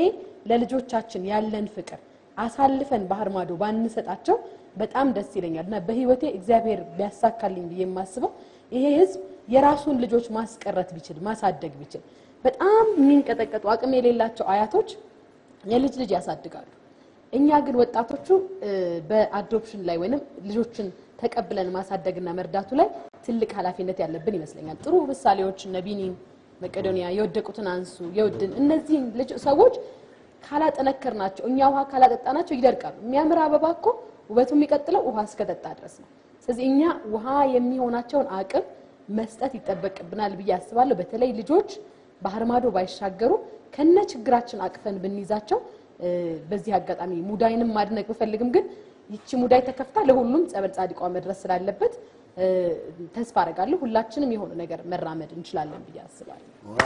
ለልጆቻችን ያለን ፍቅር አሳልፈን ባህር ማዶ ባንሰጣቸው በጣም ደስ ይለኛል እና በህይወቴ እግዚአብሔር ቢያሳካልኝ ብዬ የማስበው ይሄ ህዝብ የራሱን ልጆች ማስቀረት ቢችል ማሳደግ ቢችል በጣም የሚንቀጠቀጡ አቅም የሌላቸው አያቶች የልጅ ልጅ ያሳድጋሉ። እኛ ግን ወጣቶቹ እ፣ በአዶፕሽን ላይ ወይንም ልጆችን ተቀብለን ማሳደግና መርዳቱ ላይ ትልቅ ኃላፊነት ያለብን ይመስለኛል። ጥሩ ምሳሌዎች እነ ቢኒን መቄዶንያ፣ የወደቁትን አንሱ፣ የውድን እነዚህን ልጅ ሰዎች ካላጠነከርናቸው እኛ ውሃ ካላጠጣናቸው ይደርቃሉ። የሚያምር አበባ እኮ ውበቱ የሚቀጥለው ውሃ እስከጠጣ ድረስ ነው። ስለዚህ እኛ ውሃ የሚሆናቸውን አቅም መስጠት ይጠበቅብናል ብዬ አስባለሁ። በተለይ ልጆች ባህር ማዶ ባይሻገሩ ከነ ችግራችን አቅፈን ብንይዛቸው እ፣ በዚህ አጋጣሚ ሙዳይንም ማድነቅ ብፈልግም ግን ይቺ ሙዳይ ተከፍታ ለሁሉም ጸበል ጻድቋ መድረስ ስላለበት እ፣ ተስፋ አደርጋለሁ ሁላችንም የሆነ ነገር መራመድ እንችላለን ብዬ አስባለሁ።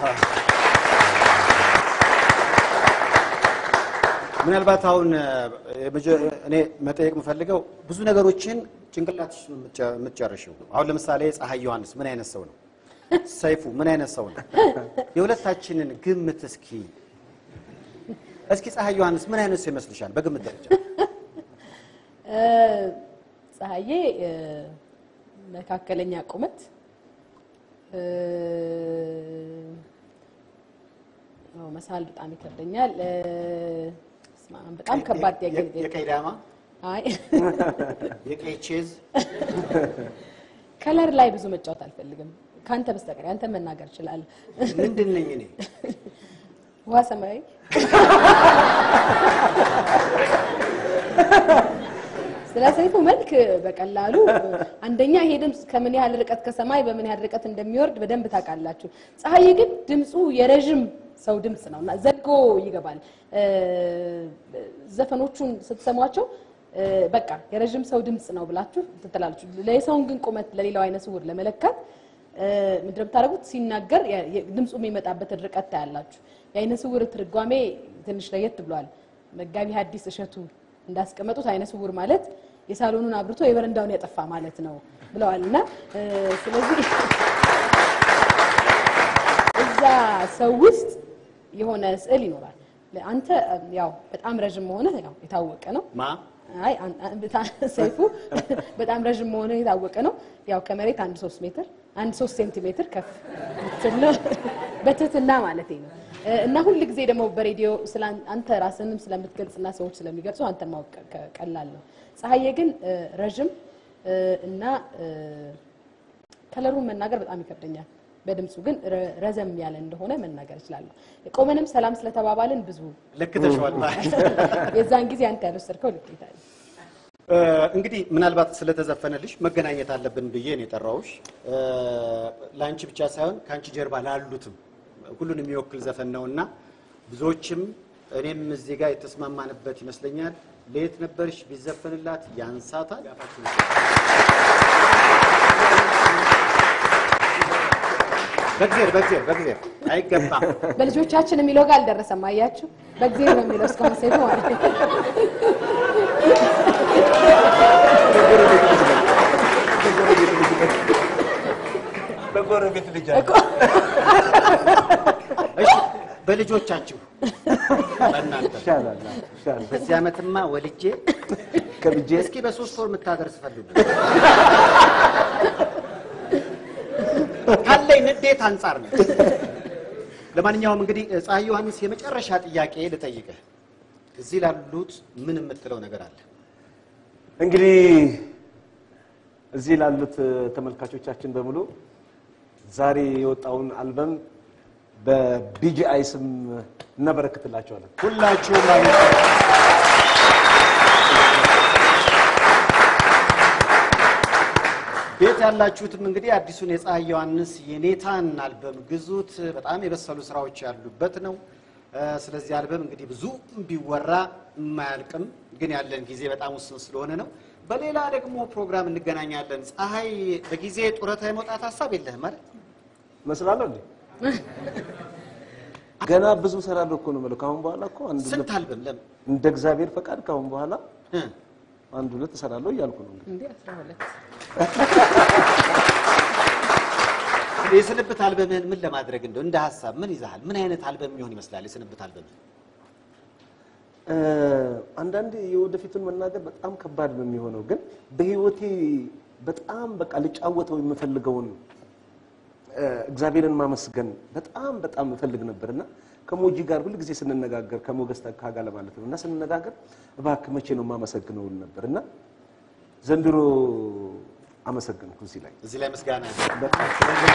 ምናልባት አሁን እ፣ የመጀ- እኔ መጠየቅ የምፈልገው ብዙ ነገሮችን ጭንቅላትሽ ነው የምትጨ- የምትጨርሺው። አሁን ለምሳሌ ፀሐይ ዮሐንስ ምን አይነት ሰው ነው? ሰይፉ ምን አይነት ሰው ነው? የሁለታችንን ግምት እስኪ እስኪ ፀሐይ ዮሐንስ ምን አይነት ሰው ይመስልሻል? በግምት ደረጃ እ፣ ፀሐዬ እ፣ መካከለኛ ቁመት እ፣ አዎ፣ መሳል በጣም ይከብደኛል። እ፣ በስመ አብ፣ በጣም ከባድ ጥያቄ ነው የጠየቀኝ። የቀይ ዳማ አይ የቀይ ቼዝ ከለር ላይ ብዙ መጫወት አልፈልግም ከአንተ በስተቀር አንተ መናገር እችላለሁ። ምንድን ነኝ እኔ? ውሃ ሰማያዊ ስለ ሰይፉ መልክ በቀላሉ አንደኛ ይሄ ድምፅ ከምን ያህል ርቀት ከሰማይ በምን ያህል ርቀት እንደሚወርድ በደንብ ታውቃላችሁ። ፀሐይ ግን ድምፁ የረዥም ሰው ድምፅ ነው እና ዘልቆ ይገባል። እ፣ ዘፈኖቹን ስትሰሟቸው እ፣ በቃ የረዥም ሰው ድምፅ ነው ብላችሁ ትትላላችሁ። ለሰውን ግን ቁመት ለሌላው አይነ ስውር ለመለካት እ፣ ምንድን ነው የምታደርጉት? ሲናገር የ- የ- ድምፁ የሚመጣበትን ርቀት ታያላችሁ። የአይነ ስውር ትርጓሜ ትንሽ ለየት ብሏል። መጋቢ ሐዲስ እሸቱ እንዳስቀመጡት አይነ ስውር ማለት የሳሎኑን አብርቶ የበረንዳውን ያጠፋ ማለት ነው ብለዋል እና እ፣ ስለዚህ እዛ ሰው ውስጥ የሆነ ስዕል ይኖራል። አንተ ያው በጣም ረዥም መሆንህ ያው የታወቀ ነው። ማ አይ አን- አን- በታ- ሰይፉ በጣም ረዥም መሆኑ የታወቀ ነው። ያው ከመሬት አንድ ሶስት ሜትር አንድ ሶስት ሴንቲሜትር ከፍ ምትል ነው በትህትና ማለት ነው። እ፣ እና ሁል ጊዜ ደግሞ በሬዲዮ ስለ አን- አንተ ራስንም ስለምትገልጽና ሰዎች ስለሚገልጹ አንተን ማወቅ ቀ- ቀላል ነው። ፀሐዬ ግን እ፣ ረዥም እ፣ እና እ፣ ከለሩን መናገር በጣም ይከብደኛል። በድምፁ ግን ረ- ረዘም ያለ እንደሆነ መናገር እችላለሁ። ቆመንም ሰላም ስለተባባልን ብዙ ልክ ተሸዋል። የዛን ጊዜ አንተ ያልወሰድከው ልኬታ ነው። እ፣ እንግዲህ ምናልባት ስለተዘፈነልሽ መገናኘት አለብን ብዬ ነው የጠራሁሽ። እ፣ ለአንቺ ብቻ ሳይሆን ከአንቺ ጀርባ ላሉትም ሁሉን የሚወክል ዘፈን ነው እና ብዙዎችም እኔም እዚህ ጋር የተስማማንበት ይመስለኛል። ለየት ነበርሽ ቢዘፈንላት ያንሳታል። በእግዜር በእግዜር በእግዜር አይገባም። በልጆቻችን የሚለው ጋር አልደረሰም። አያችሁ፣ በእግዚአብሔር ነው የሚለው እስካሁን ሴቱ ማለት ነው። በጎረቤት ልጅ እኮ እሺ በልጆቻችሁ በእናንተ ይሻላል ይሻላል። በዚህ ዓመትማ ወልጄ ከልጄ እስኪ በሶስት ወር የምታደርስ ፈልጉ ካለኝ ንዴት አንጻር ነው። ለማንኛውም እንግዲህ ፀሐይ ዮሐንስ የመጨረሻ ጥያቄ ልጠይቅህ። እዚህ ላሉት ምን የምትለው ነገር አለ? እንግዲህ እዚህ ላሉት ተመልካቾቻችን በሙሉ ዛሬ የወጣውን አልበም በቢጂአይ ስም እናበረክትላቸዋለን። ሁላችሁም ማለት ነው። ቤት ያላችሁትም እንግዲህ አዲሱን የፀሐይ ዮሐንስ የኔታን አልበም ግዙት። በጣም የበሰሉ ስራዎች ያሉበት ነው። እ፣ ስለዚህ አልበም እንግዲህ ብዙ ቢወራ የማያልቅም፣ ግን ያለን ጊዜ በጣም ውስን ስለሆነ ነው። በሌላ ደግሞ ፕሮግራም እንገናኛለን። ፀሐይ በጊዜ ጡረታ የመውጣት ሀሳብ የለህም ማለት መስላለሁ እንዴ? ገና ብዙ እሰራለሁ እኮ ነው የምለው። ከአሁን በኋላ እኮ አንድ ስንት ሁለት አልበም ለምን እንደ እግዚአብሔር ፈቃድ ከአሁን በኋላ እ፣ አንድ ሁለት እሰራለሁ እያልኩ ነው እንግዲህ። እንዴ 12 የስንብት አልበምህን ምን ለማድረግ እንደው እንደ ሀሳብ ምን ይዛሃል? ምን አይነት አልበም የሚሆን ይመስላል የስንብት አልበምህ? እ፣ አንዳንዴ የወደፊቱን መናገር በጣም ከባድ ነው የሚሆነው፣ ግን በህይወቴ በጣም በቃ ልጫወተው የምፈልገውን እ፣ እግዚአብሔርን ማመስገን በጣም በጣም እፈልግ ነበርና ከሞጂ ጋር ሁል ጊዜ ስንነጋገር ከሞገስ ተካ ጋር ለማለት ነው እና ስንነጋገር እባክህ መቼ ነው የማመሰግነውን ነበር እና ዘንድሮ አመሰግንኩ እዚህ ላይ እዚህ ላይ ምስጋና አለ። በጣም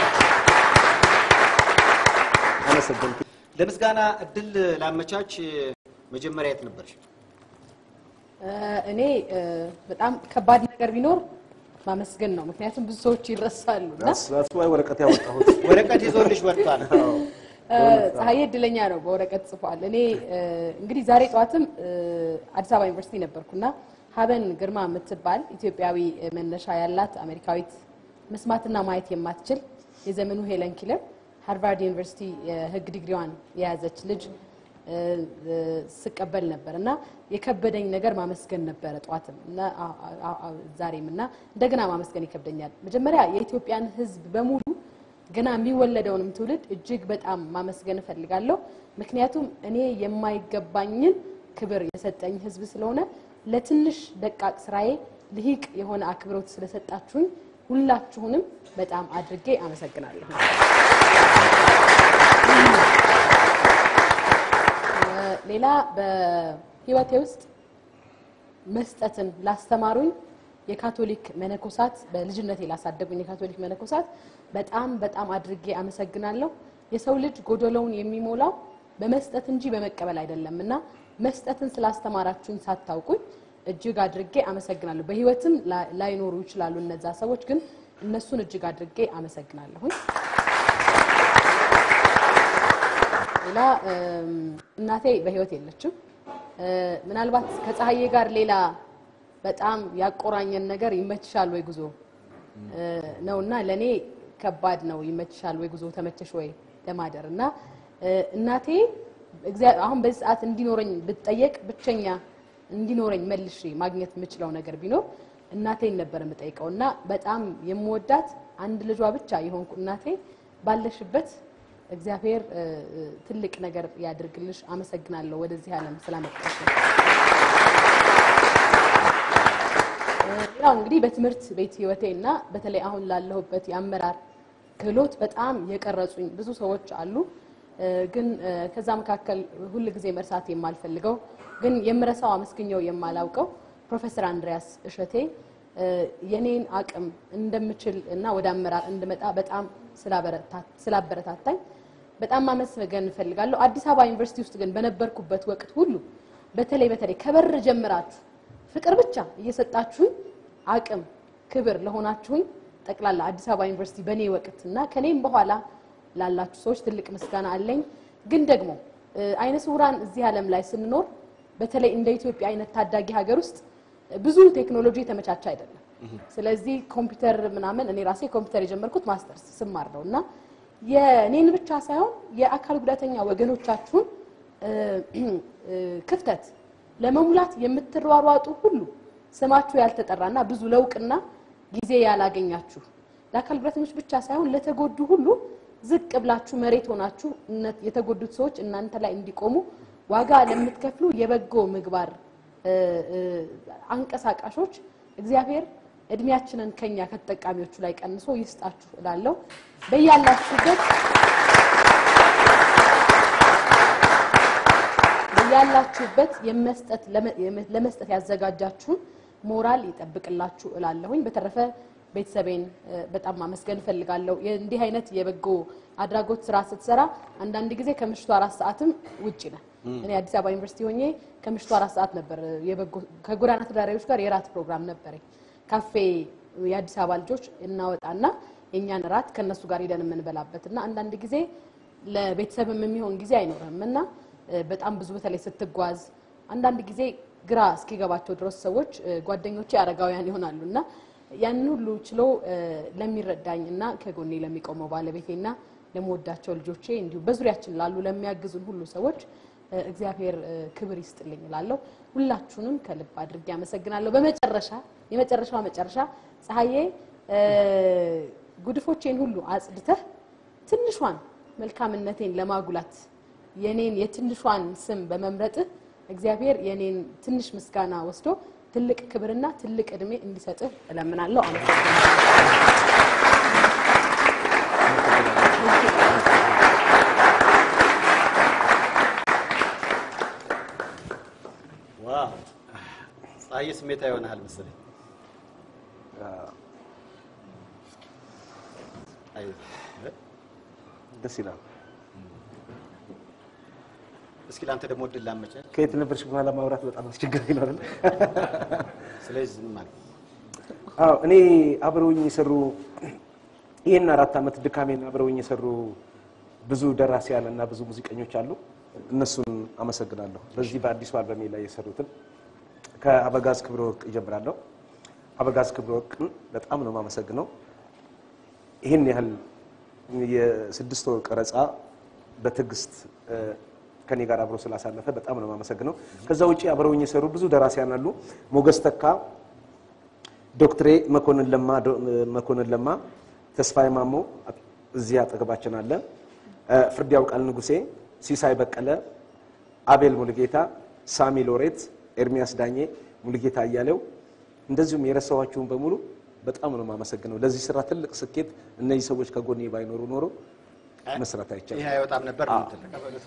አመሰግንኩ። ለምስጋና እድል ላመቻች መጀመሪያ የት ነበርሽ? እ፣ እኔ እ፣ በጣም ከባድ ነገር ቢኖር ማመስገን ነው። ምክንያቱም ብዙ ሰዎች ይረሳሉ እና ራሱ ወረቀት ያወጣሁት ወረቀት ይዞልሽ ወጥቷል። እ፣ ፀሐዬ እድለኛ ነው፣ በወረቀት ጽፏል። እኔ እ፣ እንግዲህ ዛሬ ጠዋትም እ፣ አዲስ አበባ ዩኒቨርሲቲ ነበርኩና ሀበን ግርማ የምትባል ኢትዮጵያዊ መነሻ ያላት አሜሪካዊት መስማትና ማየት የማትችል የዘመኑ ሄለን ኪለር ሃርቫርድ ዩኒቨርሲቲ የሕግ ዲግሪዋን የያዘች ልጅ እ፣ እ፣ ስቀበል ነበር እና የከበደኝ ነገር ማመስገን ነበረ ጠዋትም እና አ- አ- አ- ዛሬም እና እንደገና ማመስገን ይከብደኛል። መጀመሪያ የኢትዮጵያን ሕዝብ በሙሉ ገና የሚወለደውንም ትውልድ እጅግ በጣም ማመስገን እፈልጋለሁ። ምክንያቱም እኔ የማይገባኝን ክብር የሰጠኝ ህዝብ ስለሆነ ለትንሽ ደቃቅ ስራዬ ልሂቅ የሆነ አክብሮት ስለሰጣችሁኝ ሁላችሁንም በጣም አድርጌ አመሰግናለሁ። ሌላ በህይወቴ ውስጥ መስጠትን ላስተማሩኝ የካቶሊክ መነኮሳት በልጅነቴ ላሳደጉኝ የካቶሊክ መነኮሳት በጣም በጣም አድርጌ አመሰግናለሁ። የሰው ልጅ ጎደሎውን የሚሞላው በመስጠት እንጂ በመቀበል አይደለም እና መስጠትን ስላስተማራችሁኝ ሳታውቁኝ እጅግ አድርጌ አመሰግናለሁ። በህይወትም ላ- ላይኖሩ ይችላሉ እነዛ ሰዎች፣ ግን እነሱን እጅግ አድርጌ አመሰግናለሁኝ። ሌላ እም፣ እናቴ በህይወት የለችም። እ፣ ምናልባት ከፀሐዬ ጋር ሌላ በጣም ያቆራኘን ነገር ይመችሻል ወይ ጉዞ እ፣ ነውና ለኔ ከባድ ነው። ይመችሻል ወይ ጉዞ ተመቸሽ ወይ ለማደር እና እ፣ እናቴ እግዚአ- አሁን በዚህ ሰዓት እንዲኖረኝ ብትጠየቅ ብቸኛ እንዲኖረኝ መልሼ ማግኘት የምችለው ነገር ቢኖር እናቴን ነበር የምጠይቀው እና በጣም የምወዳት አንድ ልጇ ብቻ የሆንኩ እናቴ ባለሽበት እግዚአብሔር እ፣ እ፣ ትልቅ ነገር ያድርግልሽ። አመሰግናለሁ ወደዚህ ዓለም ስላመጣሽ። ሌላው እንግዲህ በትምህርት ቤት ህይወቴ እና በተለይ አሁን ላለሁበት የአመራር ክህሎት በጣም የቀረጹኝ ብዙ ሰዎች አሉ። እ፣ ግን እ፣ ከዛ መካከል ሁል ጊዜ መርሳት የማልፈልገው ግን የምረሳው አመስግኘው የማላውቀው ፕሮፌሰር አንድሪያስ እሸቴ እ፣ የኔን አቅም እንደምችል እና ወደ አመራር እንድመጣ በጣም ስላበረታ- ስላበረታታኝ በጣም ማመስገን እፈልጋለሁ። አዲስ አበባ ዩኒቨርሲቲ ውስጥ ግን በነበርኩበት ወቅት ሁሉ በተለይ በተለይ ከበር ጀምራችሁ ፍቅር ብቻ እየሰጣችሁኝ አቅም ክብር ለሆናችሁኝ ጠቅላላ አዲስ አበባ ዩኒቨርሲቲ በእኔ ወቅት እና ከኔም በኋላ ላላችሁ ሰዎች ትልቅ ምስጋና አለኝ። ግን ደግሞ እ፣ አይነ ስውራን እዚህ ዓለም ላይ ስንኖር በተለይ እንደ ኢትዮጵያ አይነት ታዳጊ ሀገር ውስጥ ብዙ ቴክኖሎጂ የተመቻቸ አይደለም። ስለዚህ ኮምፒውተር ምናምን እኔ ራሴ ኮምፒውተር የጀመርኩት ማስተርስ ስማር ነው እና የእኔን ብቻ ሳይሆን የአካል ጉዳተኛ ወገኖቻችሁን እ፣ እ፣ ክፍተት ለመሙላት የምትሯሯጡ ሁሉ ስማችሁ ያልተጠራና ብዙ ለውቅና ጊዜ ያላገኛችሁ ለአካል ጉዳተኞች ብቻ ሳይሆን ለተጎዱ ሁሉ ዝቅ ብላችሁ መሬት ሆናችሁ እነ- የተጎዱት ሰዎች እናንተ ላይ እንዲቆሙ ዋጋ ለምትከፍሉ የበጎ ምግባር እ፣ እ፣ አንቀሳቃሾች እግዚአብሔር እድሜያችንን ከኛ ከተጠቃሚዎቹ ላይ ቀንሶ ይስጣችሁ እላለሁ። በያላችሁበት ያላችሁበት የመስጠት ለመ- የመ- ለመስጠት ያዘጋጃችሁን ሞራል ይጠብቅላችሁ እላለሁኝ። በተረፈ ቤተሰቤን እ፣ በጣም ማመስገን እፈልጋለሁ። እንዲህ አይነት የበጎ አድራጎት ስራ ስትሰራ አንዳንድ ጊዜ ከምሽቱ አራት ሰዓትም ውጭ ነህ። እኔ አዲስ አበባ ዩኒቨርሲቲ ሆኜ ከምሽቱ አራት ሰዓት ነበር የበጎ ከጎዳና ተዳዳሪዎች ጋር የራት ፕሮግራም ነበረኝ። ካፌ የአዲስ አበባ ልጆች እናወጣና የእኛን ራት ከእነሱ ጋር ሄደን የምንበላበት እና አንዳንድ ጊዜ ለቤተሰብም የሚሆን ጊዜ አይኖርም እና እ፣ በጣም ብዙ በተለይ ስትጓዝ አንዳንድ ጊዜ ግራ እስኪገባቸው ድረስ ሰዎች እ፣ ጓደኞቼ አረጋውያን ይሆናሉ እና ያንን ሁሉ ችሎ እ፣ ለሚረዳኝ እና ከጎኔ ለሚቆመው ባለቤቴና ለመወዳቸው ልጆቼ እንዲሁም በዙሪያችን ላሉ ለሚያግዙን ሁሉ ሰዎች እ፣ እግዚአብሔር እ፣ ክብር ይስጥልኝ እላለሁ። ሁላችሁንም ከልብ አድርጌ አመሰግናለሁ። በመጨረሻ የመጨረሻው መጨረሻ ፀሐዬ እ፣ ጉድፎቼን ሁሉ አጽድተህ ትንሿን መልካምነቴን ለማጉላት የኔን የትንሿን ስም በመምረጥህ እግዚአብሔር የኔን ትንሽ ምስጋና ወስዶ ትልቅ ክብርና ትልቅ እድሜ እንዲሰጥህ እለምናለሁ። አመሰግናለሁ። ዋው ፀሐዬ ስሜታ ይሆናል መሰለኝ። አይ ደስ ይላል። እስኪ ለአንተ ደግሞ እድል ላመቻ። ከየት ነበርሽ በኋላ ማውራት በጣም አስቸጋሪ ነው አይደል? ስለዚህ ዝም አልኩ። አዎ እኔ አብረውኝ የሰሩ ይህን አራት ዓመት ድካሜን አብረውኝ የሰሩ ብዙ ደራሲያን እና ብዙ ሙዚቀኞች አሉ። እነሱን አመሰግናለሁ። በዚህ በአዲሱ አልበሜ ላይ የሰሩትን ከአበጋዝ ክብረ ወርቅ እጀምራለሁ። አበጋዝ ክብረ ወርቅን በጣም ነው የማመሰግነው። ይህን ያህል የስድስት ወር ቀረጻ በትዕግስት እ፣ ከኔ ጋር አብሮ ስላሳለፈ በጣም ነው የማመሰግነው። ከዛ ውጭ አብረውኝ የሰሩ ብዙ ደራሲያን አሉ። ሞገስ ተካ ዶክትሬ መኮንን ለማ ዶ- መኮንን ለማ፣ ተስፋዬ ማሞ፣ እዚህ አጠገባችን አለ። እ፣ ፍርድ ያውቃል ንጉሴ፣ ሲሳይ በቀለ፣ አቤል ሙሉጌታ፣ ሳሚ ሎሬት፣ ኤርሚያስ ዳኜ፣ ሙሉጌታ እያሌው እንደዚሁም የረሳኋችሁን በሙሉ በጣም ነው የማመሰግነው። ለዚህ ስራ ትልቅ ስኬት እነዚህ ሰዎች ከጎኔ ባይኖሩ ኖሮ መስራት አይቻልም። ይህ አይወጣም ነበር ነው የምትለው።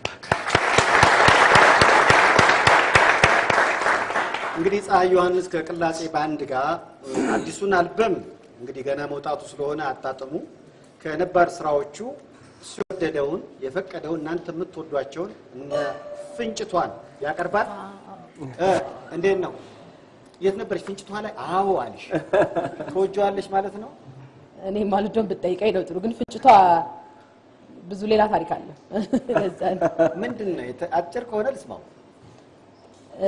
እንግዲህ ፀሐይ ዮሐንስ ከቅላጼ ባንድ ጋር አዲሱን አልበም እንግዲህ ገና መውጣቱ ስለሆነ አጣጥሙ ከነባር ስራዎቹ እሱ የወደደውን የፈቀደውን እናንተ የምትወዷቸውን እነ ፍንጭቷን ያቀርባል። እ እንዴት ነው? የት ነበረች ፍንጭቷ ላይ? አዎ አልሽ። ትወጂዋለሽ ማለት ነው። እኔ ማልዶን ብትጠይቀኝ ነው ጥሩ፣ ግን ፍንጭቷ ብዙ ሌላ ታሪክ አለ። ለዛ ነው። ምንድን ነው የተ- አጭር ከሆነ ልስማው። እ፣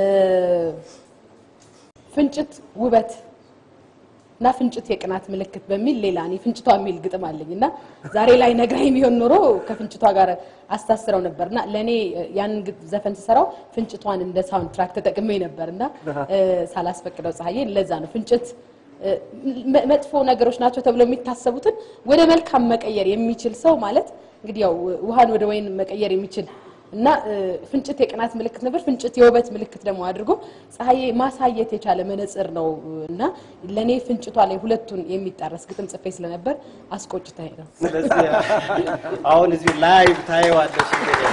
ፍንጭት ውበት እና ፍንጭት የቅናት ምልክት በሚል ሌላ እኔ ፍንጭቷ የሚል ግጥም አለኝ እና ዛሬ ላይ ነግራኝ ቢሆን ኖሮ ከፍንጭቷ ጋር አስታስረው ነበር እና ለእኔ ያንን ግጥ- ዘፈን ስሰራው ፍንጭቷን እንደ ሳውንድ ትራክ ተጠቅሜ ነበር እና እ፣ ሳላስፈቅደው ፀሐዬ ለዛ ነው ፍንጭት እ፣ መ- መጥፎ ነገሮች ናቸው ተብለው የሚታሰቡትን ወደ መልካም መቀየር የሚችል ሰው ማለት እንግዲህ ያው ውሃን ወደ ወይን መቀየር የሚችል እና እ፣ ፍንጭት የቅናት ምልክት ነበር። ፍንጭት የውበት ምልክት ደግሞ አድርጎ ፀሐዬ ማሳየት የቻለ መነጽር ነው እና ለእኔ ፍንጭቷ ላይ ሁለቱን የሚጣረስ ግጥም ጽፌ ስለነበር አስቆጭታኝ ነው። ስለዚህ አሁን እዚሁ ላይቭ ታየዋለሽ እንግዲህ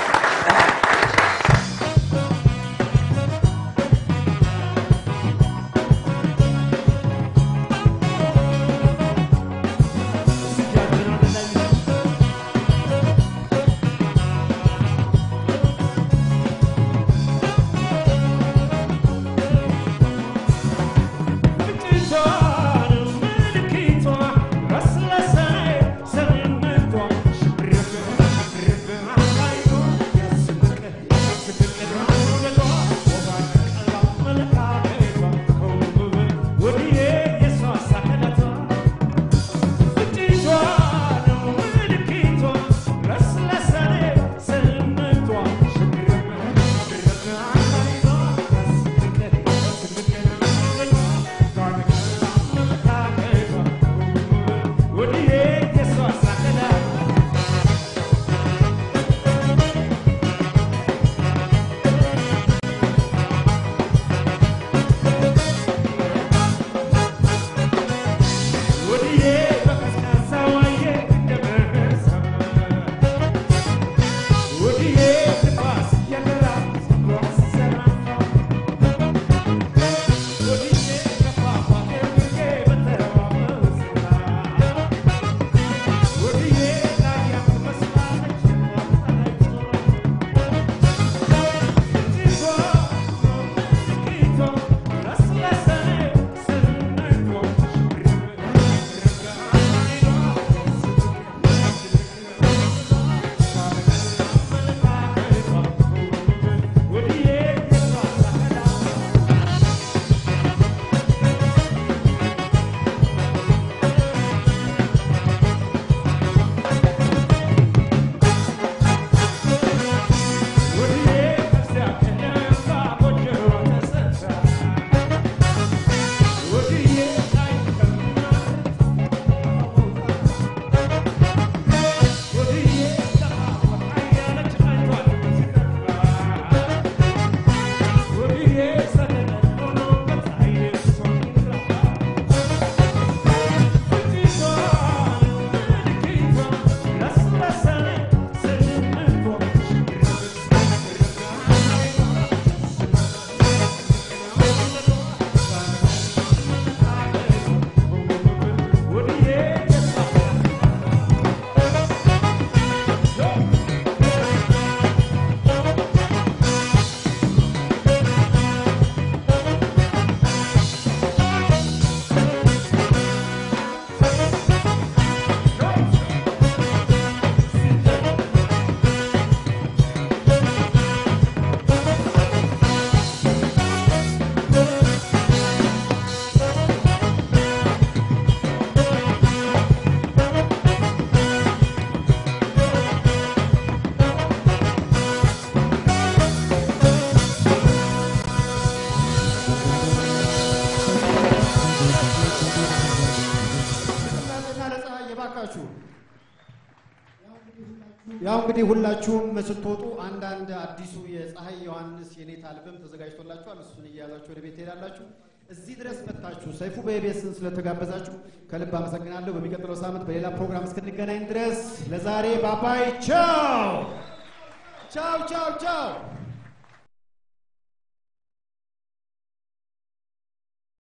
ያው እንግዲህ ሁላችሁም ስትወጡ አንዳንድ አዲሱ የፀሐይ ዮሐንስ የኔታ አልበም ተዘጋጅቶላችኋል። እሱን እያያዛችሁ ወደ ቤት ትሄዳላችሁ። እዚህ ድረስ መጥታችሁ ሰይፉ በኢቢኤስን ስለተጋበዛችሁ ከልብ አመሰግናለሁ። በሚቀጥለው ሳምንት በሌላ ፕሮግራም እስክንገናኝ ድረስ ለዛሬ ባባይ ቻው ቻው ቻው ቻው